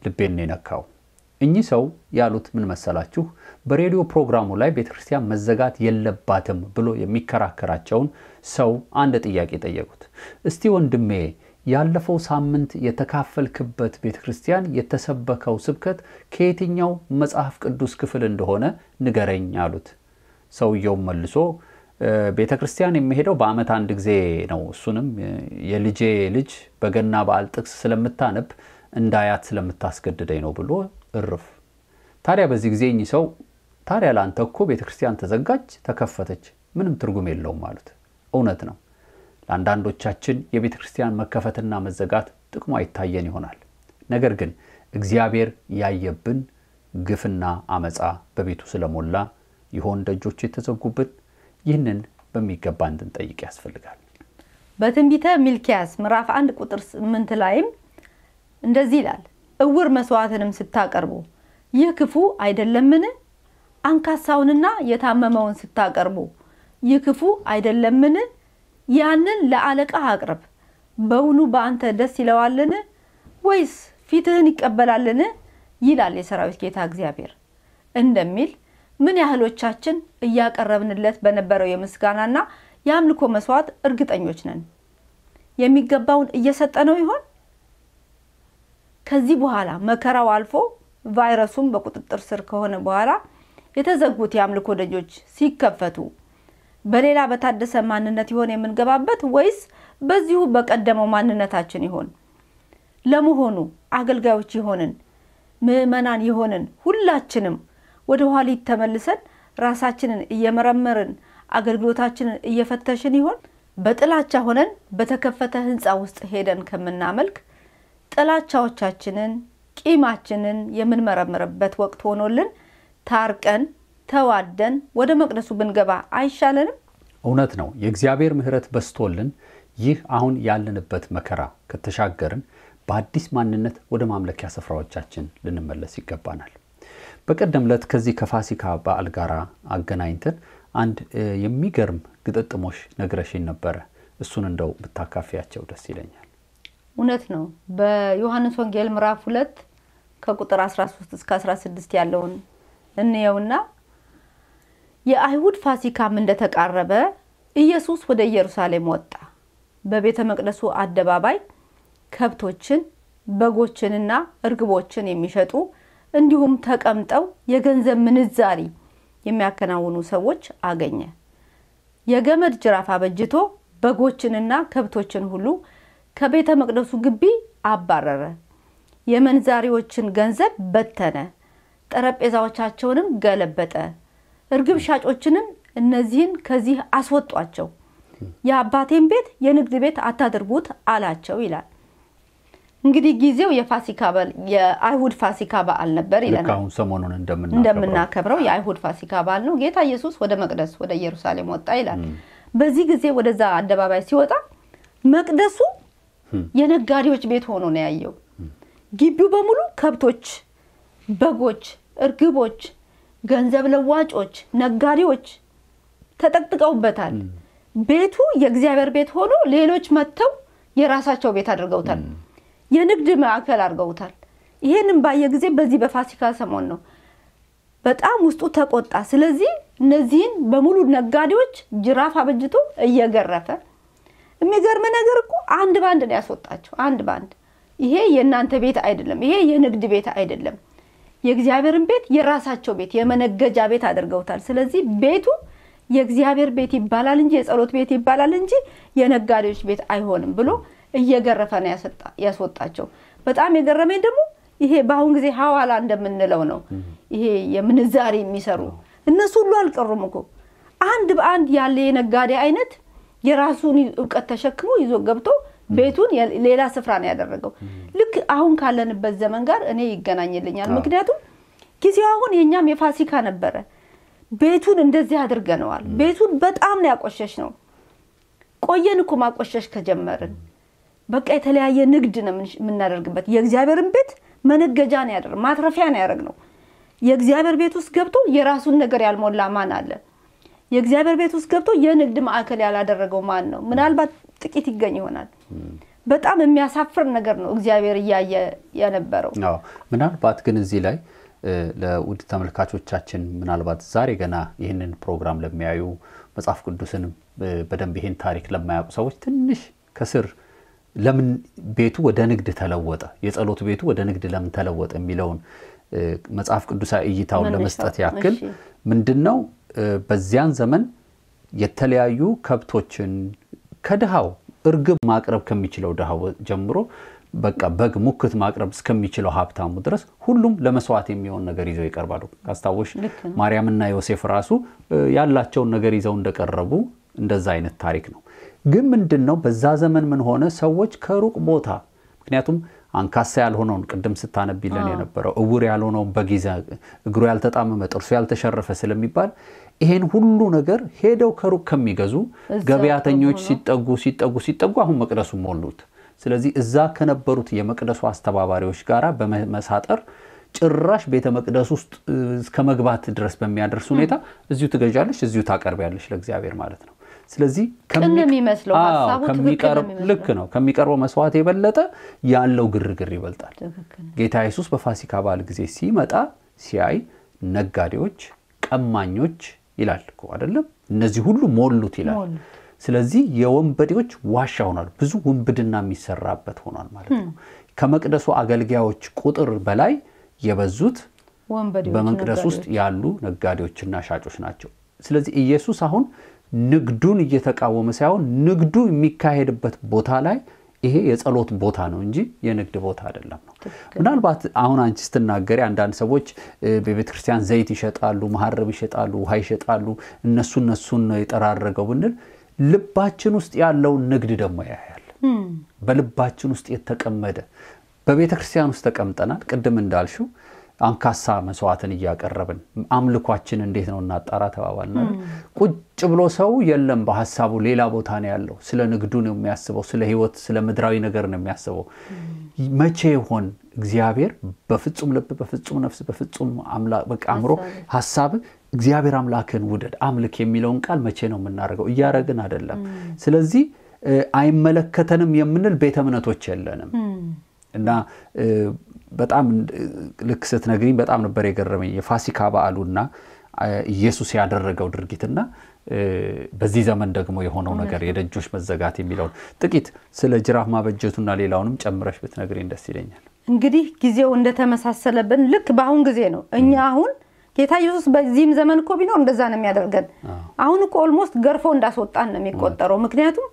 ልቤን ነው የነካው። እኚህ ሰው ያሉት ምን መሰላችሁ? በሬዲዮ ፕሮግራሙ ላይ ቤተክርስቲያን መዘጋት የለባትም ብሎ የሚከራከራቸውን ሰው አንድ ጥያቄ ጠየቁት። እስቲ ወንድሜ ያለፈው ሳምንት የተካፈልክበት ቤተክርስቲያን የተሰበከው ስብከት ከየትኛው መጽሐፍ ቅዱስ ክፍል እንደሆነ ንገረኝ አሉት። ሰውየውም መልሶ ቤተ ክርስቲያን የሚሄደው በዓመት አንድ ጊዜ ነው። እሱንም የልጄ ልጅ በገና በዓል ጥቅስ ስለምታነብ እንዳያት ስለምታስገድደኝ ነው ብሎ እርፍ። ታዲያ በዚህ ጊዜ እኚህ ሰው ታዲያ ለአንተ እኮ ቤተ ክርስቲያን ተዘጋች፣ ተከፈተች፣ ምንም ትርጉም የለውም አሉት። እውነት ነው። ለአንዳንዶቻችን የቤተ ክርስቲያን መከፈትና መዘጋት ጥቅሙ አይታየን ይሆናል። ነገር ግን እግዚአብሔር ያየብን ግፍና አመፃ በቤቱ ስለሞላ ይሆን ደጆች የተዘጉብን? ይህንን በሚገባ እንድንጠይቅ ያስፈልጋል። በትንቢተ ሚልኪያስ ምዕራፍ አንድ ቁጥር ስምንት ላይም እንደዚህ ይላል፣ እውር መስዋዕትንም ስታቀርቡ ይህ ክፉ አይደለምን? አንካሳውንና የታመመውን ስታቀርቡ ይህ ክፉ አይደለምን? ያንን ለአለቃ አቅርብ። በውኑ በአንተ ደስ ይለዋልን? ወይስ ፊትህን ይቀበላልን? ይላል የሰራዊት ጌታ እግዚአብሔር እንደሚል ምን ያህሎቻችን እያቀረብንለት በነበረው የምስጋናና የአምልኮ መስዋዕት እርግጠኞች ነን? የሚገባውን እየሰጠነው ይሆን? ከዚህ በኋላ መከራው አልፎ ቫይረሱም በቁጥጥር ስር ከሆነ በኋላ የተዘጉት የአምልኮ ደጆች ሲከፈቱ በሌላ በታደሰ ማንነት ይሆን የምንገባበት ወይስ በዚሁ በቀደመው ማንነታችን ይሆን? ለመሆኑ አገልጋዮች የሆንን ምዕመናን የሆንን ሁላችንም ወደ ኋሊት ተመልሰን ራሳችንን እየመረመርን አገልግሎታችንን እየፈተሽን ይሆን? በጥላቻ ሆነን በተከፈተ ሕንፃ ውስጥ ሄደን ከምናመልክ ጥላቻዎቻችንን፣ ቂማችንን የምንመረምርበት ወቅት ሆኖልን ታርቀን ተዋደን ወደ መቅደሱ ብንገባ አይሻለንም? እውነት ነው። የእግዚአብሔር ምሕረት በስቶልን ይህ አሁን ያለንበት መከራ ከተሻገርን በአዲስ ማንነት ወደ ማምለኪያ ስፍራዎቻችን ልንመለስ ይገባናል። በቀደም ዕለት ከዚህ ከፋሲካ በዓል ጋር አገናኝተን አንድ የሚገርም ግጥጥሞሽ ነግረሽኝ ነበረ። እሱን እንደው ብታካፊያቸው ደስ ይለኛል። እውነት ነው። በዮሐንስ ወንጌል ምዕራፍ ሁለት ከቁጥር 13 እስከ 16 ያለውን እንየውና የአይሁድ ፋሲካም እንደተቃረበ ኢየሱስ ወደ ኢየሩሳሌም ወጣ። በቤተ መቅደሱ አደባባይ ከብቶችን በጎችንና እርግቦችን የሚሸጡ እንዲሁም ተቀምጠው የገንዘብ ምንዛሪ የሚያከናውኑ ሰዎች አገኘ። የገመድ ጅራፍ አበጅቶ በጎችንና ከብቶችን ሁሉ ከቤተ መቅደሱ ግቢ አባረረ። የመንዛሪዎችን ገንዘብ በተነ፣ ጠረጴዛዎቻቸውንም ገለበጠ። እርግብ ሻጮችንም እነዚህን ከዚህ አስወጧቸው፣ የአባቴን ቤት የንግድ ቤት አታድርጉት አላቸው ይላል። እንግዲህ ጊዜው የፋሲካ የአይሁድ ፋሲካ በዓል ነበር ልክ ይለናል። አሁን ሰሞኑን እንደምናከብረው እንደምናከብረው የአይሁድ ፋሲካ በዓል ነው። ጌታ ኢየሱስ ወደ መቅደስ ወደ ኢየሩሳሌም ወጣ ይላል። በዚህ ጊዜ ወደዛ አደባባይ ሲወጣ መቅደሱ የነጋዴዎች ቤት ሆኖ ነው ያየው። ግቢው በሙሉ ከብቶች፣ በጎች፣ እርግቦች፣ ገንዘብ ለዋጮች፣ ነጋዴዎች ተጠቅጥቀውበታል። ቤቱ የእግዚአብሔር ቤት ሆኖ ሌሎች መጥተው የራሳቸው ቤት አድርገውታል። የንግድ ማዕከል አድርገውታል። ይሄንን ባየ ጊዜ በዚህ በፋሲካ ሰሞን ነው በጣም ውስጡ ተቆጣ። ስለዚህ እነዚህን በሙሉ ነጋዴዎች ጅራፍ አበጅቶ እየገረፈ የሚገርም ነገር እኮ አንድ ባንድ ነው ያስወጣቸው። አንድ ባንድ ይሄ የእናንተ ቤት አይደለም፣ ይሄ የንግድ ቤት አይደለም፣ የእግዚአብሔርን ቤት የራሳቸው ቤት የመነገጃ ቤት አድርገውታል። ስለዚህ ቤቱ የእግዚአብሔር ቤት ይባላል እንጂ የጸሎት ቤት ይባላል እንጂ የነጋዴዎች ቤት አይሆንም ብሎ እየገረፈ ነው ያሰጣ- ያስወጣቸው። በጣም የገረመኝ ደግሞ ይሄ በአሁን ጊዜ ሐዋላ እንደምንለው ነው። ይሄ የምንዛሬ የሚሰሩ እነሱ ሁሉ አልቀሩም እኮ አንድ በአንድ ያለ የነጋዴ አይነት የራሱን እውቀት ተሸክሞ ይዞ ገብቶ ቤቱን የ- ሌላ ስፍራ ነው ያደረገው። ልክ አሁን ካለንበት ዘመን ጋር እኔ ይገናኝልኛል። አዎ። ምክንያቱም ጊዜው አሁን የእኛም የፋሲካ ነበረ። ቤቱን እንደዚህ አድርገነዋል። ቤቱን በጣም ነው ያቆሸሽ ነው። ቆየን እኮ ማቆሸሽ ከጀመርን በቃ የተለያየ ንግድ ነው የምን- የምናደርግበት። የእግዚአብሔርን ቤት መነገጃ ነው ያደረግ ማትረፊያ ነው ያደረግነው። የእግዚአብሔር ቤት ውስጥ ገብቶ የራሱን ነገር ያልሞላ ማን አለ? የእግዚአብሔር ቤት ውስጥ ገብቶ የንግድ ማዕከል ያላደረገው ማን ነው? ምናልባት ጥቂት ይገኝ ይሆናል። በጣም የሚያሳፍር ነገር ነው እግዚአብሔር እያየ የነበረው። አዎ ምናልባት ግን እዚህ ላይ እ፣ ለውድ ተመልካቾቻችን ምናልባት ዛሬ ገና ይህንን ፕሮግራም ለሚያዩ መጽሐፍ ቅዱስንም እ፣ በደንብ ይህን ታሪክ ለማያውቁ ሰዎች ትንሽ ከስር ለምን ቤቱ ወደ ንግድ ተለወጠ፣ የጸሎት ቤቱ ወደ ንግድ ለምን ተለወጠ የሚለውን እ፣ መጽሐፍ ቅዱሳዊ እይታውን መነሻው፣ ለመስጠት ያክል እሺ። ምንድን ነው እ፣ በዚያን ዘመን የተለያዩ ከብቶችን ከድሃው እርግብ ማቅረብ ከሚችለው ድሃው ጀምሮ በቃ በግ ሙክት ማቅረብ እስከሚችለው ሀብታሙ ድረስ ሁሉም ለመስዋዕት የሚሆን ነገር ይዘው ይቀርባሉ። ካስታወሽ ልክ ነው። ማርያምና ዮሴፍ ራሱ እ፣ ያላቸውን ነገር ይዘው እንደቀረቡ እንደዛ አይነት ታሪክ ነው። ግን ምንድን ነው በዛ ዘመን ምን ሆነ? ሰዎች ከሩቅ ቦታ ምክንያቱም አንካሳ ያልሆነውን ቅድም ስታነቢለን የነበረው እውር ያልሆነውን በጊዜ እግሩ ያልተጣመመ ጥርሱ ያልተሸረፈ ስለሚባል ይሄን ሁሉ ነገር ሄደው ከሩቅ ከሚገዙ እዛ ገበያተኞች ሆኖ ሲጠጉ ሲጠጉ ሲጠጉ አሁን መቅደሱ ሞሉት። ስለዚህ እዛ ከነበሩት የመቅደሱ አስተባባሪዎች ጋር በመሳጠር ጭራሽ ቤተ መቅደስ ውስጥ እ፣ እስከ መግባት ድረስ በሚያደርስ ሁኔታ እዚሁ ትገዣለሽ፣ እዚሁ ታቀርቢያለሽ ለእግዚአብሔር ማለት ነው። ስለዚህ ቅን ነው የሚመስለው፣ አዎ፣ ሀሳቡ ትክክል ነው ከሚቀርብ የሚመስለው። ልክ ነው ከሚቀርበው መስዋዕት የበለጠ ያለው ግርግር ይበልጣል። ትክክል ነው። ጌታ ኢየሱስ በፋሲካ በዓል ጊዜ ሲመጣ ሲያይ ነጋዴዎች፣ ቀማኞች ይላል እኮ አይደለም? እነዚህ ሁሉ ሞሉት ይላል። ሞሉት። ስለዚህ የወንበዴዎች ዋሻ ሆኗል። ብዙ ውንብድና የሚሰራበት ሆኗል ማለት ነው። ከመቅደሱ አገልጋዮች ቁጥር በላይ የበዙት ወንበዴዎች፣ በመቅደስ ውስጥ ነጋዴዎች። ያሉ ነጋዴዎችና ሻጮች ናቸው። ስለዚህ ኢየሱስ አሁን ንግዱን እየተቃወመ ሳይሆን ንግዱ የሚካሄድበት ቦታ ላይ ይሄ የጸሎት ቦታ ነው እንጂ የንግድ ቦታ አይደለም ነው። ምናልባት አሁን አንቺ ስትናገሪ አንዳንድ ሰዎች እ፣ በቤተ ክርስቲያን ዘይት ይሸጣሉ፣ መሀረብ ይሸጣሉ፣ ውሃ ይሸጣሉ፣ እነሱ እነሱን ነው የጠራረገው ብንል ልባችን ውስጥ ያለውን ንግድ ደግሞ ያያል። እም፣ በልባችን ውስጥ የተቀመደ በቤተ ክርስቲያን ውስጥ ተቀምጠናል። ቅድም እንዳልሽው አንካሳ መስዋዕትን እያቀረብን አምልኳችን እንዴት ነው እናጣራ ተባባልን አይደል? ቁጭ ብሎ ሰው የለም በሀሳቡ ሌላ ቦታ ነው ያለው። ስለ ንግዱ ነው የሚያስበው፣ ስለ ሕይወት ስለ ምድራዊ ነገር ነው የሚያስበው። መቼ ይሆን እግዚአብሔር በፍጹም ልብ በፍጹም ነፍስ በፍጹም አምላ- በቃ አእምሮ ሀሳብ እግዚአብሔር አምላክን ውደድ አምልክ የሚለውን ቃል መቼ ነው የምናደርገው? እያደረግን አይደለም። ስለዚህ እ፣ አይመለከተንም የምንል ቤተ እምነቶች የለንም። እም፣ እና እ፣ በጣም እ፣ ልክ ስትነግሪኝ በጣም ነበር የገረመኝ የፋሲካ በዓሉና እ፣ ኢየሱስ ያደረገው ድርጊትና እ፣ በዚህ ዘመን ደግሞ የሆነው ነገር የደጆች መዘጋት የሚለውን ጥቂት ስለ ጅራፍ ማበጀቱና ሌላውንም ጨምረሽ ብትነግሪኝ ደስ ይለኛል። እንግዲህ ጊዜው እንደተመሳሰለብን ልክ በአሁን ጊዜ ነው። እኛ አሁን ጌታ ኢየሱስ በዚህም ዘመን እኮ ቢኖር እንደዛ ነው የሚያደርገን። አሁን እኮ ኦልሞስት ገርፎ እንዳስወጣን ነው የሚቆጠረው። ምክንያቱም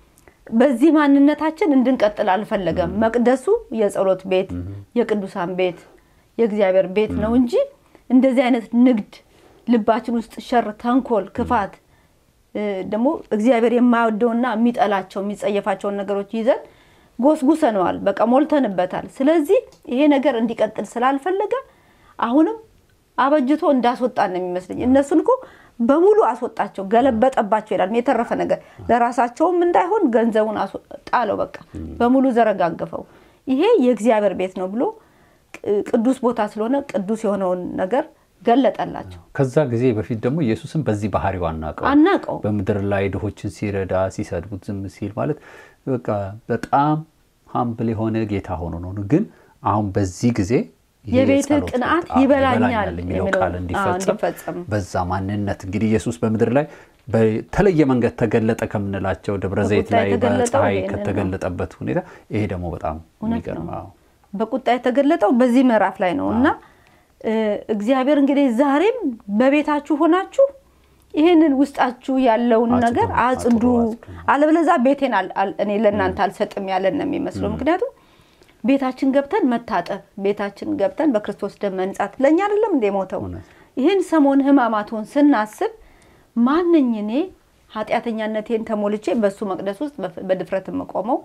በዚህ ማንነታችን እንድንቀጥል አልፈለገም። መቅደሱ የጸሎት ቤት፣ የቅዱሳን ቤት፣ የእግዚአብሔር ቤት ነው እንጂ እንደዚህ አይነት ንግድ ልባችን ውስጥ ሸር፣ ተንኮል፣ ክፋት እ፣ ደግሞ እግዚአብሔር የማይወደውና የሚጠላቸው የሚጸየፋቸውን ነገሮች ይዘን ጎስጉሰነዋል። በቃ ሞልተንበታል። ስለዚህ ይሄ ነገር እንዲቀጥል ስላልፈለገ አሁንም አበጅቶ እንዳስወጣን ነው የሚመስለኝ። እነሱን እኮ በሙሉ አስወጣቸው፣ ገለበጠባቸው ይላል። የተረፈ ነገር ለራሳቸውም እንዳይሆን ገንዘቡን አስወ- ጣለው፣ በቃ በሙሉ ዘረጋገፈው። ይሄ የእግዚአብሔር ቤት ነው ብሎ ቅ- ቅዱስ ቦታ ስለሆነ ቅዱስ የሆነውን ነገር ገለጠላቸው። ከዛ ጊዜ በፊት ደግሞ ኢየሱስን በዚህ ባህሪው አናውቀው አናቀው በምድር ላይ ድሆችን ሲረዳ ሲሰድቡት ዝም ሲል ማለት በቃ በጣም ሀምብል የሆነ ጌታ ሆኖ ነው። ግን አሁን በዚህ ጊዜ ይሄ የቤትህ የጸሎት ቅንዓት ቤት፣ አዎ፣ ይበላኛል የሚለው የሚለው- ቃል አዎ፣ እንዲፈጸም እንዲፈጸም። በዛ ማንነት እንግዲህ ኢየሱስ በምድር ላይ በተለየ መንገድ ተገለጠ ከምንላቸው ደብረ ዘይት በቁጣ ላይ የተገለጠው በፀሐይ ይሄንን ነው። ከተገለጠበት ሁኔታ ይሄ ደግሞ በጣም እውነት የሚገርም ነው። አዎ። በቁጣ የተገለጠው በዚህ ምዕራፍ ላይ ነው እና እ፣ እግዚአብሔር እንግዲህ ዛሬም በቤታችሁ ሆናችሁ ይህንን ውስጣችሁ ያለውን አጽዱ፣ ነገር አጽዱ፣ አጽዱ፣ አጽዱ። አለበለዛ ቤቴን አል- አል- እኔ ለእናንተ አልሰጥም ያለን ነው የሚመስለው። ምክንያቱም ቤታችን ገብተን መታጠብ፣ ቤታችን ገብተን በክርስቶስ ደም መንጻት ለእኛ አይደለም እንደ ሞተው እውነት። ይህን ሰሞን ሕማማቱን ስናስብ ማንኝ እኔ ኃጢአተኛነቴን ተሞልቼ በእሱ መቅደስ ውስጥ በፍ- በድፍረት የምቆመው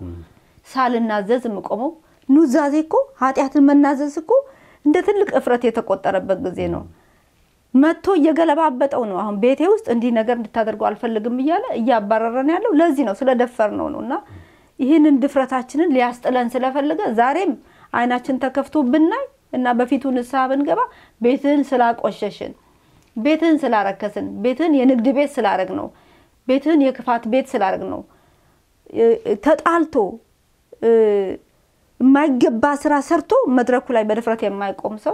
ሳልናዘዝ የምቆመው ኑዛዜ እኮ ኃጢአትን መናዘዝ እኮ እንደ ትልቅ እፍረት የተቆጠረበት ጊዜ ነው። መጥቶ እየገለባበጠው ነው። አሁን ቤቴ ውስጥ እንዲህ ነገር እንድታደርገው አልፈልግም እያለ እያባረረን ያለው ለዚህ ነው፣ ስለደፈር ነው ነው እና ይህንን ድፍረታችንን ሊያስጥለን ስለፈለገ ዛሬም አይናችን ተከፍቶ ብናይ እና በፊቱ ንስሐ ብንገባ ቤትህን ስላቆሸሽን፣ ቤትህን ስላረከስን፣ ቤትህን የንግድ ቤት ስላረግ ነው፣ ቤትህን የክፋት ቤት ስላረግ ነው እ- ተጣልቶ እ፣ የማይገባ ስራ ሰርቶ መድረኩ ላይ በድፍረት የማይቆም ሰው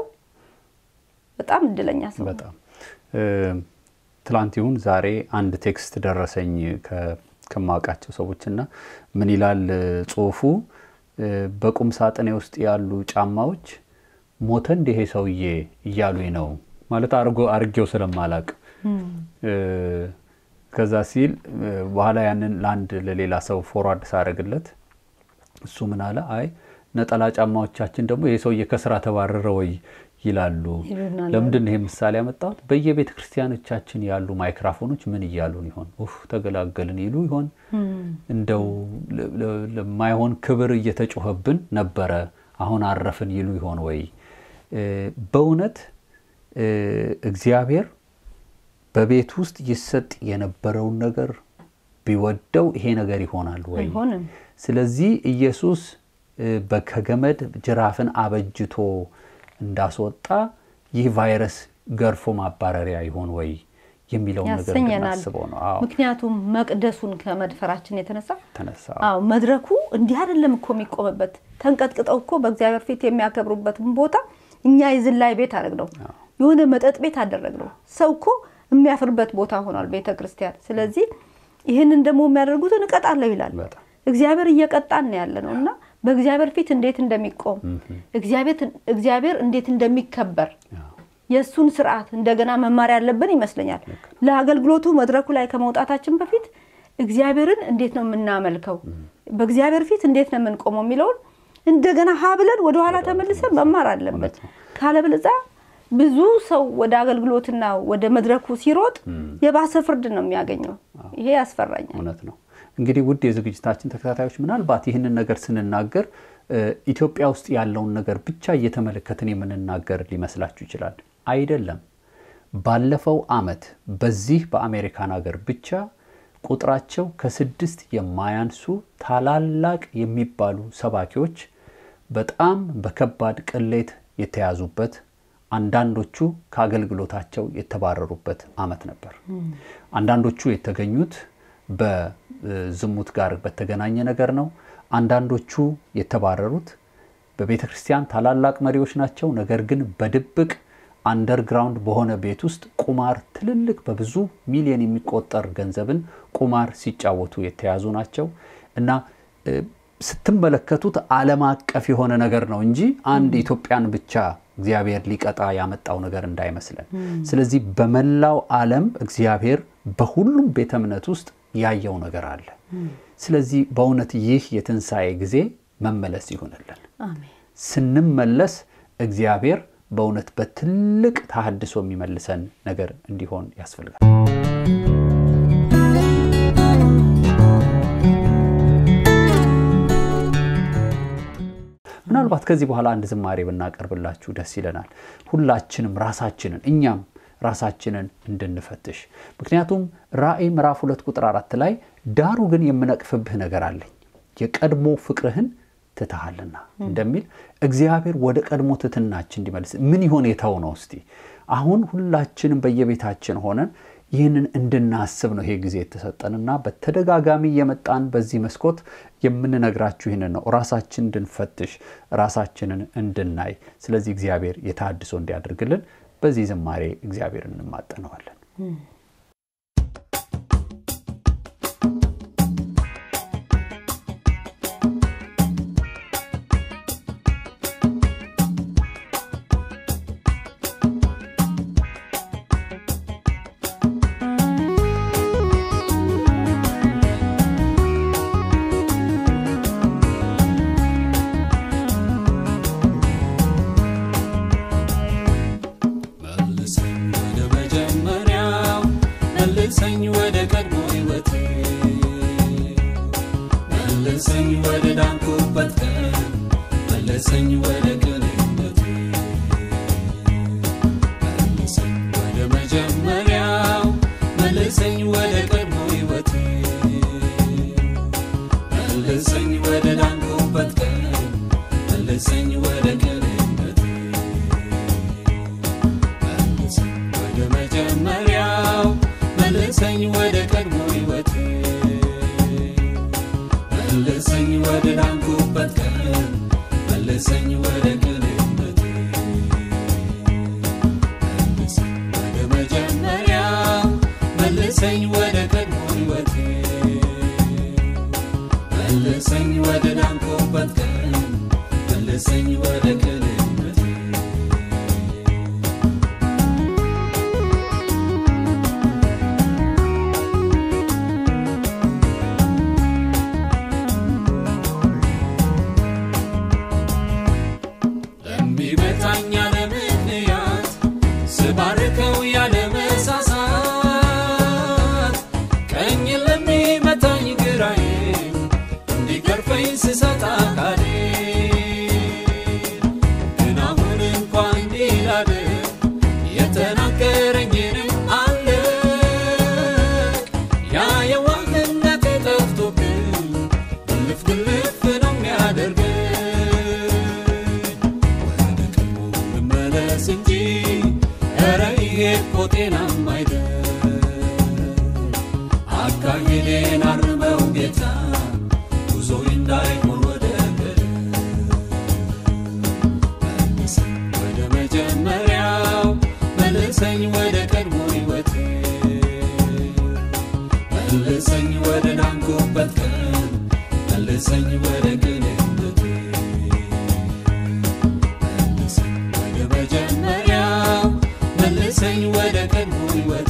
በጣም እድለኛ ሰው ነው። በጣም እ፣ ትላንት ይሁን ዛሬ አንድ ቴክስት ደረሰኝ ከ- ከማውቃቸው ሰዎች እና ምን ይላል እ፣ ጽሁፉ እ፣ በቁም ሳጥኔ ውስጥ ያሉ ጫማዎች ሞተ እንደ ይሄ ሰውዬ እያሉኝ ነው ማለት አርጎ አርጌው ስለማላቅ እ፣ ከዛ ሲል እ፣ በኋላ ያንን ለአንድ ለሌላ ሰው ፎርዋርድ ሳደርግለት እሱ ምን አለ አይ ነጠላ ጫማዎቻችን ደግሞ ይሄ ሰውዬ ከስራ ተባረረ ወይ ይላሉ ይሉናል። ለምንድን ነው ይሄ ምሳሌ ያመጣሁት በየቤተ ክርስቲያኖቻችን ያሉ ማይክራፎኖች ምን እያሉን ይሆን ኡፍ ተገላገልን ይሉ ይሆን እንደው ለ- ለ- ለማይሆን ክብር እየተጮኸብን ነበረ አሁን አረፍን ይሉ ይሆን ወይ እ፣ በእውነት እ፣ እግዚአብሔር በቤት ውስጥ ይሰጥ የነበረውን ነገር ቢወደው ይሄ ነገር ይሆናል ወይ አይሆንም። ስለዚህ ኢየሱስ እ፣ በ- ከገመድ ጅራፍን አበጅቶ እንዳስወጣ ይህ ቫይረስ ገርፎ ማባረሪያ ይሆን ወይ የሚለውን ነገር ያሰኘናል። እንድናስበው ነው። አዎ ምክንያቱም መቅደሱን ከመድፈራችን የተነሳ ተነሳ። አዎ መድረኩ እንዲህ አይደለም እኮ የሚቆምበት። ተንቀጥቅጠው እኮ በእግዚአብሔር ፊት የሚያከብሩበትን ቦታ እኛ የዝላይ ቤት አደረግነው፣ የሆነ መጠጥ ቤት አደረግነው። ሰው እኮ የሚያፍርበት ቦታ ሆኗል ቤተ ክርስቲያን። ስለዚህ ይህንን ደግሞ የሚያደርጉትን እቀጣለሁ ይላል። በጣም እግዚአብሔር እየቀጣን ነው ያለ ነው እና በእግዚአብሔር ፊት እንዴት እንደሚቆም እግዚአብሔር እንዴት እንደሚከበር አዎ። የእሱን ስርዓት እንደገና መማር ያለብን ይመስለኛል። ለአገልግሎቱ መድረኩ ላይ ከመውጣታችን በፊት እግዚአብሔርን እንዴት ነው የምናመልከው፣ በእግዚአብሔር ፊት እንዴት ነው የምንቆመው የሚለውን እንደገና ሀ ብለን ወደኋላ ተመልሰን መማር አለብን። እውነት ነው። ካለበለዚያ ብዙ ሰው ወደ አገልግሎትና ወደ መድረኩ ሲሮጥ የባሰ ፍርድ ነው የሚያገኘው። ይሄ ያስፈራኛል። እውነት ነው። እንግዲህ ውድ የዝግጅታችን ተከታታዮች ምናልባት ይህንን ነገር ስንናገር እ፣ ኢትዮጵያ ውስጥ ያለውን ነገር ብቻ እየተመለከትን የምንናገር ሊመስላችሁ ይችላል። አይደለም። ባለፈው ዓመት በዚህ በአሜሪካን ሀገር ብቻ ቁጥራቸው ከስድስት የማያንሱ ታላላቅ የሚባሉ ሰባኪዎች በጣም በከባድ ቅሌት የተያዙበት አንዳንዶቹ ከአገልግሎታቸው የተባረሩበት ዓመት ነበር። አንዳንዶቹ የተገኙት በዝሙት ጋር በተገናኘ ነገር ነው። አንዳንዶቹ የተባረሩት በቤተ ክርስቲያን ታላላቅ መሪዎች ናቸው። ነገር ግን በድብቅ አንደርግራውንድ በሆነ ቤት ውስጥ ቁማር ትልልቅ በብዙ ሚሊዮን የሚቆጠር ገንዘብን ቁማር ሲጫወቱ የተያዙ ናቸው እና እ፣ ስትመለከቱት ዓለም አቀፍ የሆነ ነገር ነው እንጂ አንድ ኢትዮጵያን ብቻ እግዚአብሔር ሊቀጣ ያመጣው ነገር እንዳይመስለን። ስለዚህ በመላው ዓለም እግዚአብሔር በሁሉም ቤተ እምነት ውስጥ ያየው ነገር አለ። ስለዚህ በእውነት ይህ የትንሣኤ ጊዜ መመለስ ይሁንልን። አሜን። ስንመለስ እግዚአብሔር በእውነት በትልቅ ተሃድሶ የሚመልሰን ነገር እንዲሆን ያስፈልጋል። ምናልባት ከዚህ በኋላ አንድ ዝማሬ ብናቀርብላችሁ ደስ ይለናል። ሁላችንም ራሳችንን እኛም ራሳችንን እንድንፈትሽ። ምክንያቱም ራእይ ምዕራፍ ሁለት ቁጥር አራት ላይ ዳሩ ግን የምነቅፍብህ ነገር አለኝ የቀድሞ ፍቅርህን ትተሃልና እንደሚል እግዚአብሔር ወደ ቀድሞ ትትናችን እንዲመልስ ምን ይሆን የተው ነው? እስቲ አሁን ሁላችንም በየቤታችን ሆነን ይህንን እንድናስብ ነው ይሄ ጊዜ የተሰጠንና በተደጋጋሚ የመጣን በዚህ መስኮት የምንነግራችሁ ይህንን ነው። ራሳችን እንድንፈትሽ፣ ራሳችንን እንድናይ። ስለዚህ እግዚአብሔር የተሃድሶ እንዲያደርግልን በዚህ ዝማሬ እግዚአብሔርን እንማጠነዋለን። መልሰኝ ወደ መጀመሪያው መልሰኝ ወደ ቀድሞ ሕይወቴ መልሰኝ ወደ ዳንኩበት ቀን መልሰኝ ወደ ቅንነቴ መልሰኝ ወደ መጀመሪያው መልሰኝ ወደ ቀድሞ ሕይወቴ መልሰኝ ወደ ዳንኩበት ቀን መልሰኝ ወደ ቅንነቴ መልሰኝ ወደ መጀመሪያው መልሰኝ ወደ ቀድሞ ሕይወቴ መልሰኝ ወደ ዳንኩበት ቀን መልሰኝ ወደ ቅንነቴ መልሰኝ ወደ መጀመሪያው መልሰኝ ወደ ቀድሞ ሕይወቴ መልሰኝ ወደ ዳንኩበት ቀን መልሰኝ ወደ ቅንነቴ ለሚመታኝ ያለ ምክንያት ስባርከው ያለ መሳሳት ቀኝ ለሚመታኝ ግራዬ እንዲገርፈኝ ስሰጥ አካሌ ግን አሁን እንኳ እንዲላለ የተናገረኝንም አለ ያ የዋህነት ጠፍቶብኝ ግልፍ ግልፍ ነው የሚያደርገኝ ወደ ቀድሞ ልመለስ እንጂ ኧረ ይሄ እኮ ጤናም አይደል አካሄዴን አርመው ጌታ ጉዞዬ እንዳይሆን ወደ ገደል መልሰኝ ወደ መጀመሪያው መልሰኝ ወደ ቀድሞ ሕይወቴ መልሰኝ ወደ ዳንኩበት ቀን መልሰኝ ወደ ቅንነቴ መልሰኝ ወደ መጀመሪያው መልሰኝ ወደ ቀድሞ ሕይወቴ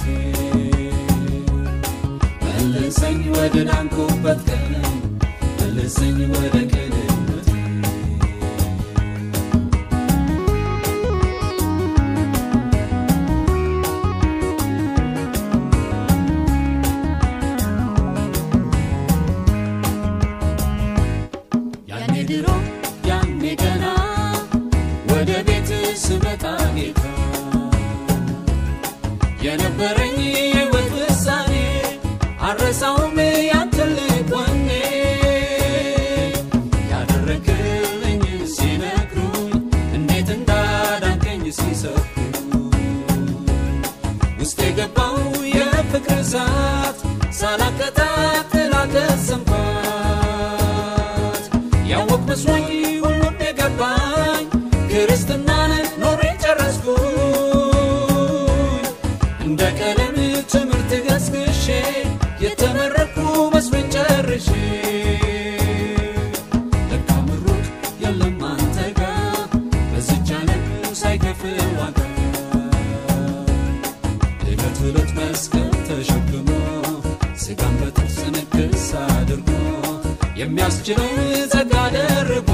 መልሰኝ ወደ ዳንኩበት ቀን መልሰኝ ወደ ቅንነቴ ያኔ ድሮ ያኔ ገና ወደ ቤት ስመጣ ጌታ የነበረኝ የሕይወት ውሳኔ አረሳውም ያንተን ልብ ወኔ ያደረግልኝ ሲነግሩኝ እንዴት እንዳዳንከኝ ሲሰብኩ ውስጥ የገባው የፍቅር እሳት ሳላቀጣጥል አልተሰምኳት ያወቅ መስሎኝ ሁሉም የገባኝ ክርስትናን ኖሬ ጨረስኩኝ እንደ ቀለም ትምህርት ገስግሼ የተመረኩ መስሎኝ ጨርሼ ለካ ምሩቅ የለም አንተ ጋር በዚች ዓለም ሳይከፍል ዋጋ ዕለት ዕለት መስቀል ተሸክሞ ስጋን በጥርስ ንክስ አድርጎ የሚያስችለው ጸጋ ደርቦ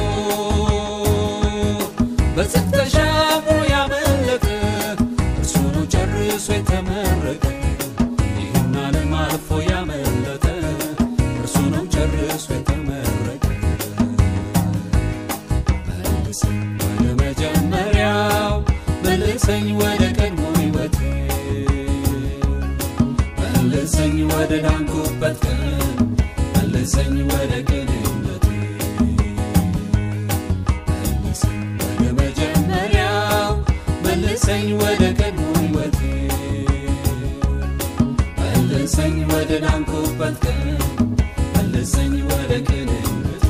በጽድቅ ተሻግሮ ያመለጠ እርሱ ነው ጨርሶ የተመረቀ ይህን ዓለም አልፎ ያመለጠ እርሱ ነው ጨርሶ የተመረቀ መልሰኝ ወደ መጀመሪያው መልሰኝ ወደ ቀድሞ ሕይወቴ መልሰኝ ወደ ዳንኩበት ቀን መልሰኝ ወደ ቅንነቴ መልሰኝ ወደ መጀመሪያው መልሰኝ ወደ ቀድሞ ሕይወቴ መልሰኝ ወደ ዳንኩበት ቀን መልሰኝ ወደ ቅንነቴ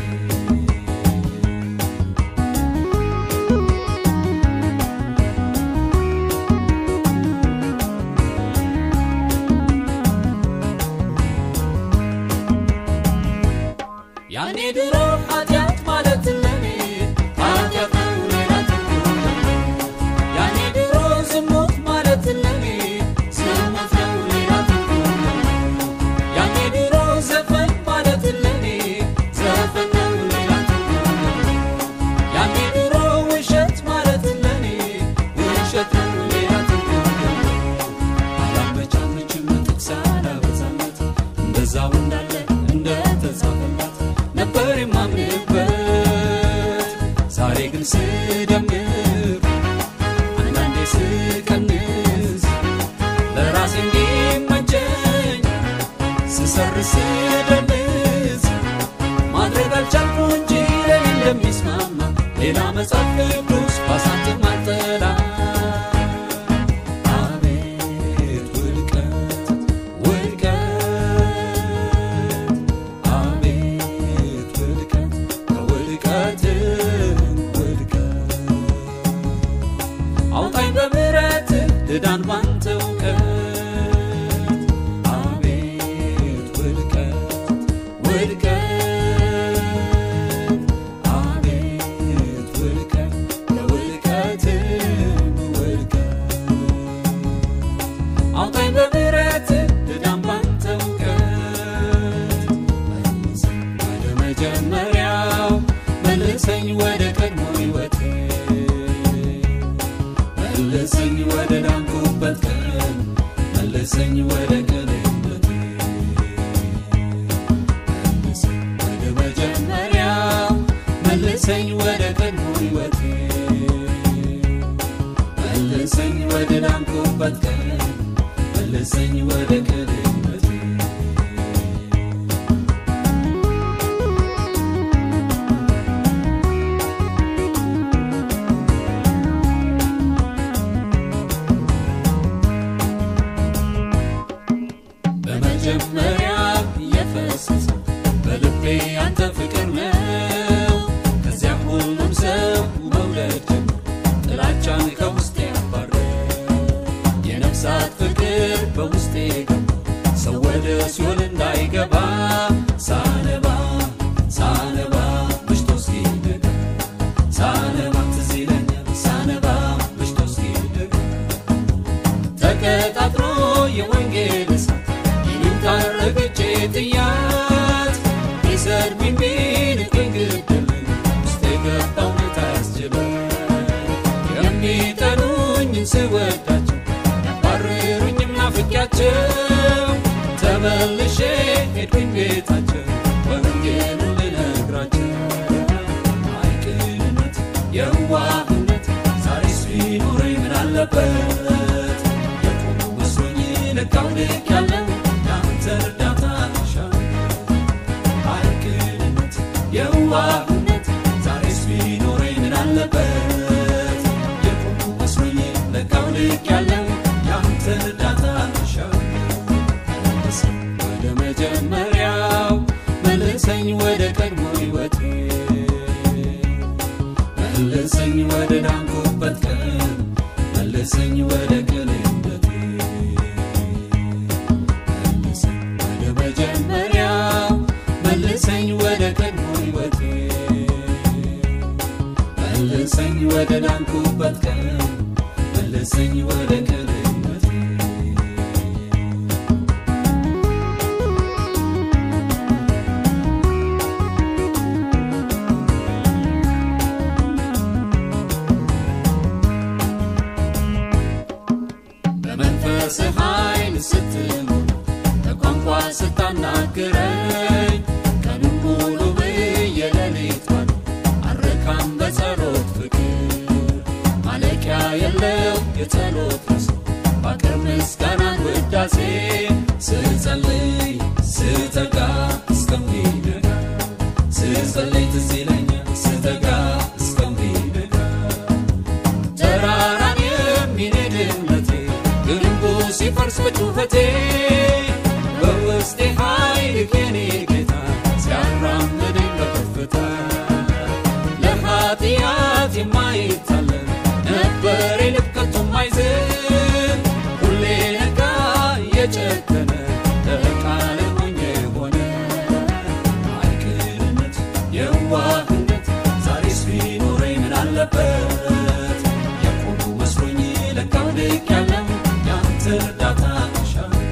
ያኔ ድሮ ኃጢአት ማለት ለኔ ኃጢአት ነው ሌላ ትርጉም የለውም። ያኔ ድሮ ዝሙት ማለት ለኔ ዝሙት ነው ሌላ ትርጉም የለውም። ያኔ ድሮ ዘፈን ማለት ለኔ ዘፈን ነው ሌላ ትርጉም የለውም። ያኔ ድሮ ውሸት ማለት ለኔ ውሸት ነው ሌላ ትርጉም የለውም። አላመቻመችም ጥቅስ አላበዛለት እንደዛው እንዳለ እንደተጻፈላት ነበር የማምንበት ዛሬ ግን ስደምር አንዳንዴ ስቀንስ ለራሴ እንዲመቸኝ ስሰርስ ስደንስ ማድረግ አልቻልኩ እንጂ ለኔ እንደሚስማማ ሌላ መጽሐፍ ቅዱስ ባሳትም አልጠላ አቤት ውድቀት ውድቀት አቤት መልሰኝ ወደ ቀድሞ ሕይወቴ መልሰኝ ወደ ዳንኩበት ቀን መልሰኝ ወደ ቅንነቴ መልሰኝ ወደ መጀመሪያው መልሰኝ ወደ ቀድሞ ሕይወቴ መልሰኝ ወደ ዳንኩበት ቀን መልሰኝ ወደ ቅንነቴ በመጀመሪያ የፈሰሰ በልቤ አንተ ፍቅር ነው። ከዚያም ሁሉም ሰው መውደድ ጀመር፣ ጥላቻን ከውስጤ አባረ የነፍሳት ፍቅር በውስጤ ገባ፣ ሰው ወደ ሲኦል እንዳይገባ ሳነባ ሳነባ ምሽቶ እስኪነጋ ሳነባ ትዝ ይለኛል ሳነባ ምሽቶ እስኪነጋ ተቀጣጥሮ የወንጌል እሳት ይሉኝታን ረግጬ ጥያት ሊሰድቡኝ ቢንቁኝ ግድልኝ ውስጥ የገባው እውነት አያስችልም የሚጠሉኝን ስወዳቸው ያባርሩኝም ናፍቄያቸው ተመልሼ ሄድኩኝ ቤታቸው ወንጌሉን ልነግራቸው አይቅንነት የዋህነት ዛሬስ ቢኖረኝ ምን አለበት የቆሙ መስሎኝ ልካው ልክ ያለው የአንተ እርዳታ እሻለሁ አይቅንነት የዋህነት ዛሬስ ቢኖረኝ ምን አለበት የቆሙ መስሎኝ ልካው ልክ ያለው የአንተ እርዳታ እሻለሁ መልሰኝ ወደ መጀመሪያው መልሰኝ ወደ ቀድሞ ሕይወቴ መልሰኝ ወደ ዳንኩበት ቀን መልሰኝ ወደ ቅንነቴ መልሰኝ ወደ መጀመሪያው መልሰኝ ወደ ቀድሞ ሕይወቴ መልሰኝ ወደ ዳንኩበት ቀን መልሰኝ ወደ ቅንነቴ በመንፈስ ኃይል ስትሞላ በቋንቋ ስታናግረኝ ቀኑን ሙሉ ብዬ ሌሊት ባዶ አረካም በጸሎት ፍቅር ማለቂያ የለው የጸሎት ርዕስ ባቀር ምስጋናን ውዳሴ ስጸልይ ስተጋ እስከሚነጋ ስጸልይ ትዝ ይለኛል ስተጋ እስከሚነጋ ተራራን የሚንድ እምነቴ ግንቡ ሲፈርስ በጩኸቴ በውስጤ ኃይል የኔ ጌታ ሲያራምደኝ በከፍታ ለኃጢአት የማይታለን ነበር የልብ ከቶ የማይዝል ሁሌ ነጋ የጨከነ ለቃል ሞኝ የሆነ አይቅንነት የዋህነት ዛሬስ ቢኖረኝ ምን አለበት የቆሙ መስሎኝ ለካው ልክ ያለው ያንተ እርዳታ እሻለሁ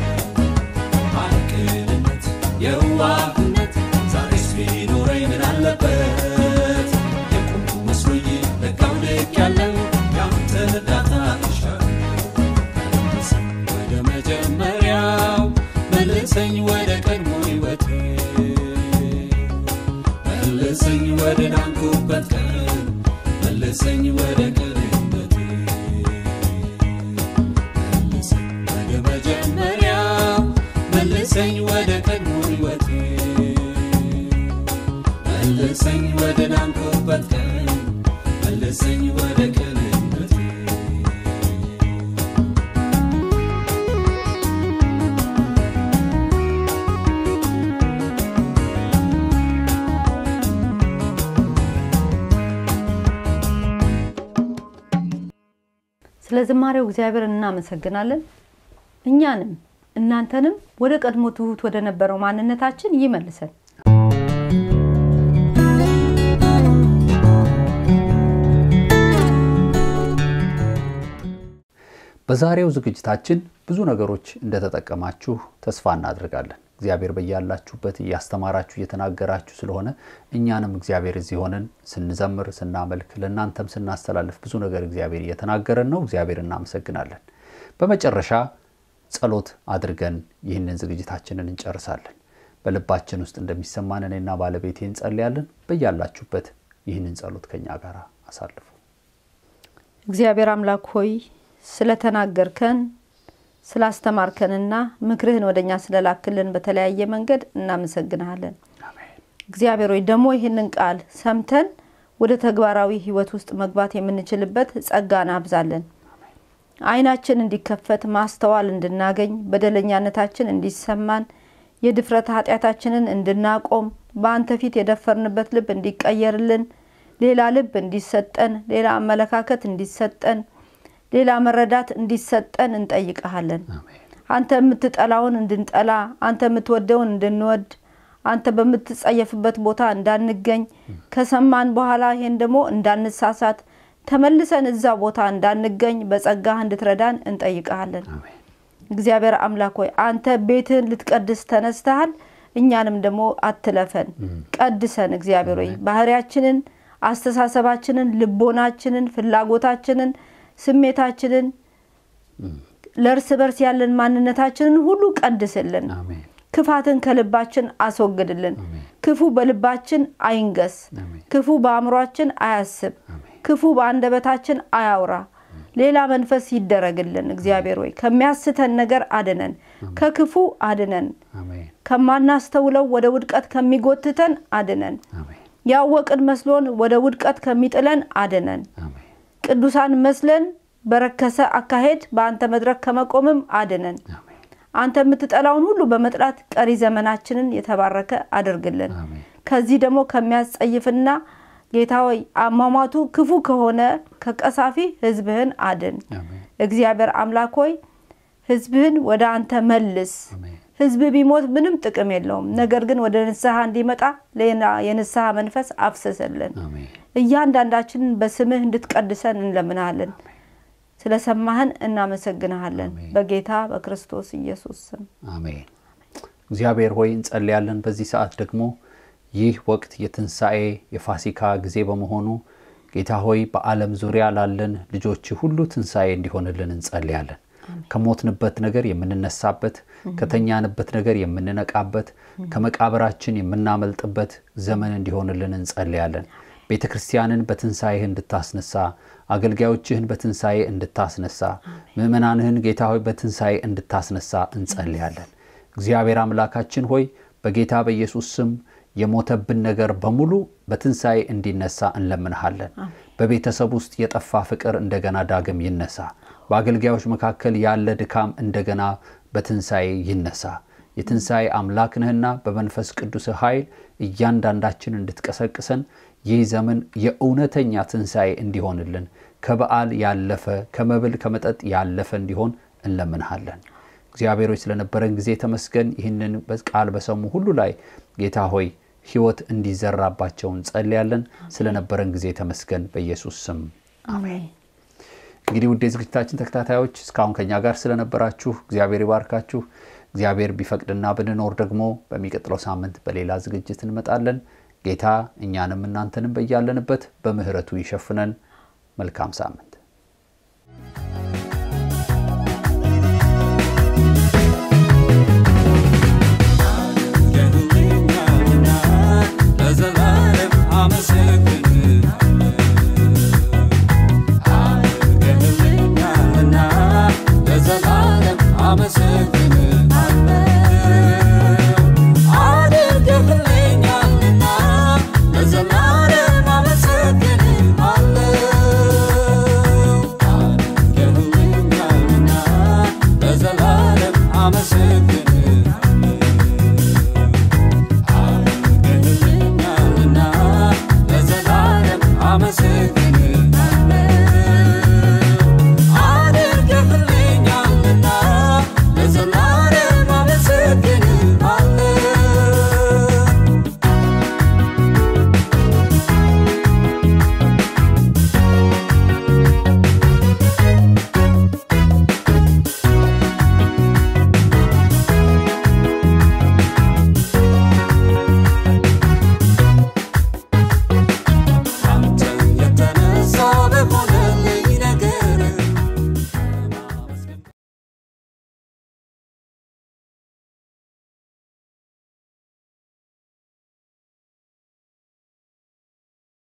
አይቅንነት የዋህነት ዛሬስ ቢኖረኝ ምን አለበት የቆሙ መስሎኝ ለካው ልክ ያለው ያንተ እርዳታ እሻለሁ መልሰኝ ወደ መጀመሪያው መልሰኝ ወደ ቀድሞ ሕይወቴ መልሰኝ ወደ ዳንኩበት ቀን መልሰኝ ወደ ቅንነቴ መልሰኝ ወደ መጀመሪያው መልሰኝ ወደ ቀድሞ ሕይወቴ መልሰኝ ወደ ዳንኩበት ቀን መልሰኝ ወደ ቅንነቴ ስለ ዝማሬው እግዚአብሔር እናመሰግናለን። እኛንም እናንተንም ወደ ቀድሞ ትሁት ወደ ነበረው ማንነታችን ይመልሰን። በዛሬው ዝግጅታችን ብዙ ነገሮች እንደተጠቀማችሁ ተስፋ እናደርጋለን። እግዚአብሔር በያላችሁበት እያስተማራችሁ እየተናገራችሁ ስለሆነ እኛንም እግዚአብሔር እዚህ ሆነን ስንዘምር ስናመልክ ለእናንተም ስናስተላልፍ ብዙ ነገር እግዚአብሔር እየተናገረን ነው። እግዚአብሔር እናመሰግናለን። በመጨረሻ ጸሎት አድርገን ይህንን ዝግጅታችንን እንጨርሳለን። በልባችን ውስጥ እንደሚሰማን እኔና ባለቤቴ እንጸልያለን። በያላችሁበት ይህንን ጸሎት ከኛ ጋር አሳልፉ። እግዚአብሔር አምላክ ሆይ ስለተናገርከን ስላስተማርከንና ምክርህን ወደ እኛ ስለላክልን በተለያየ መንገድ እናመሰግንሃለን። አሜን። እግዚአብሔር ሆይ ደግሞ ይህንን ቃል ሰምተን ወደ ተግባራዊ ህይወት ውስጥ መግባት የምንችልበት ጸጋን አብዛለን። አይናችን እንዲከፈት ማስተዋል እንድናገኝ በደለኛነታችን እንዲሰማን የድፍረት ኃጢአታችንን እንድናቆም በአንተ ፊት የደፈርንበት ልብ እንዲቀየርልን ሌላ ልብ እንዲሰጠን ሌላ አመለካከት እንዲሰጠን ሌላ መረዳት እንዲሰጠን እንጠይቀሃለን። አሜን። አንተ የምትጠላውን እንድንጠላ አንተ የምትወደውን እንድንወድ አንተ በምትጸየፍበት ቦታ እንዳንገኝ ከሰማን በኋላ ይሄን ደግሞ እንዳንሳሳት ተመልሰን እዛ ቦታ እንዳንገኝ በጸጋህ እንድትረዳን እንጠይቀሃለን። አሜን። እግዚአብሔር አምላክ ሆይ አንተ ቤትህን ልትቀድስ ተነስተሃል። እኛንም ደግሞ አትለፈን፣ ቀድሰን። እግዚአብሔር ሆይ ባህሪያችንን፣ አስተሳሰባችንን፣ ልቦናችንን፣ ፍላጎታችንን፣ ስሜታችንን ለእርስ በርስ ያለን ማንነታችንን ሁሉ ቀድስልን። አሜን። ክፋትን ከልባችን አስወግድልን። አሜን። ክፉ በልባችን አይንገስ። አሜን። ክፉ በአእምሯችን አያስብ። አሜን። ክፉ በአንደበታችን አያውራ። ሌላ መንፈስ ይደረግልን። እግዚአብሔር ሆይ ከሚያስተን ነገር አድነን፣ ከክፉ አድነን፣ አሜን። ከማናስተውለው ወደ ውድቀት ከሚጎትተን አድነን፣ አሜን። ያወቅን መስሎን ወደ ውድቀት ከሚጥለን አድነን። አሜን። ቅዱሳን መስለን በረከሰ አካሄድ በአንተ መድረክ ከመቆምም አድነን። አሜን። አንተ የምትጠላውን ሁሉ በመጥላት ቀሪ ዘመናችንን የተባረከ አድርግልን። አሜን። ከዚህ ደግሞ ከሚያስጸይፍና ጌታ ሆይ አሟሟቱ ክፉ ከሆነ ከቀሳፊ ሕዝብህን አድን። አሜን። እግዚአብሔር አምላክ ሆይ ሕዝብህን ወደ አንተ መልስ። አሜን። ሕዝብ ቢሞት ምንም ጥቅም የለውም። ነገር ግን ወደ ንስሐ እንዲመጣ ሌላ የንስሐ መንፈስ አፍስስልን። አሜን። እያንዳንዳችንን በስምህ እንድትቀድሰን እንለምናለን። ስለሰማህን እናመሰግንሃለን። አሜን። በጌታ በክርስቶስ ኢየሱስ ስም አሜን። እግዚአብሔር ሆይ እንጸልያለን። በዚህ ሰዓት ደግሞ ይህ ወቅት የትንሣኤ የፋሲካ ጊዜ በመሆኑ ጌታ ሆይ በዓለም ዙሪያ ላለን ልጆች ሁሉ ትንሣኤ እንዲሆንልን እንጸልያለን። ከሞትንበት ነገር የምንነሳበት፣ ከተኛንበት ነገር የምንነቃበት፣ ከመቃብራችን የምናመልጥበት ዘመን እንዲሆንልን እንጸልያለን። ቤተ ክርስቲያንን በትንሣኤህ እንድታስነሳ፣ አገልጋዮችህን በትንሣኤ እንድታስነሳ፣ ምእመናንህን ጌታ ሆይ በትንሣኤ እንድታስነሳ እንጸልያለን። እግዚአብሔር አምላካችን ሆይ በጌታ በኢየሱስ ስም የሞተብን ነገር በሙሉ በትንሣኤ እንዲነሳ እንለምንሃለን። በቤተሰብ ውስጥ የጠፋ ፍቅር እንደገና ዳግም ይነሳ። በአገልጋዮች መካከል ያለ ድካም እንደገና በትንሣኤ ይነሳ። የትንሣኤ አምላክ ነህና በመንፈስ ቅዱስ ኃይል እያንዳንዳችን እንድትቀሰቅሰን ይህ ዘመን የእውነተኛ ትንሣኤ እንዲሆንልን ከበዓል ያለፈ ከመብል ከመጠጥ ያለፈ እንዲሆን እንለምንሃለን። እግዚአብሔሮች ስለነበረን ጊዜ ተመስገን። ይህንን ቃል በሰሙ ሁሉ ላይ ጌታ ሆይ ሕይወት እንዲዘራባቸው እንጸልያለን። ስለነበረን ጊዜ ተመስገን። በኢየሱስ ስም አሜን። እንግዲህ ውድ የዝግጅታችን ተከታታዮች እስካሁን ከኛ ጋር ስለነበራችሁ እግዚአብሔር ይባርካችሁ። እግዚአብሔር ቢፈቅድና ብንኖር ደግሞ በሚቀጥለው ሳምንት በሌላ ዝግጅት እንመጣለን። ጌታ እኛንም እናንተንም በያለንበት በምሕረቱ ይሸፍነን። መልካም ሳምንት ለዘላለም አመሰግናለሁ።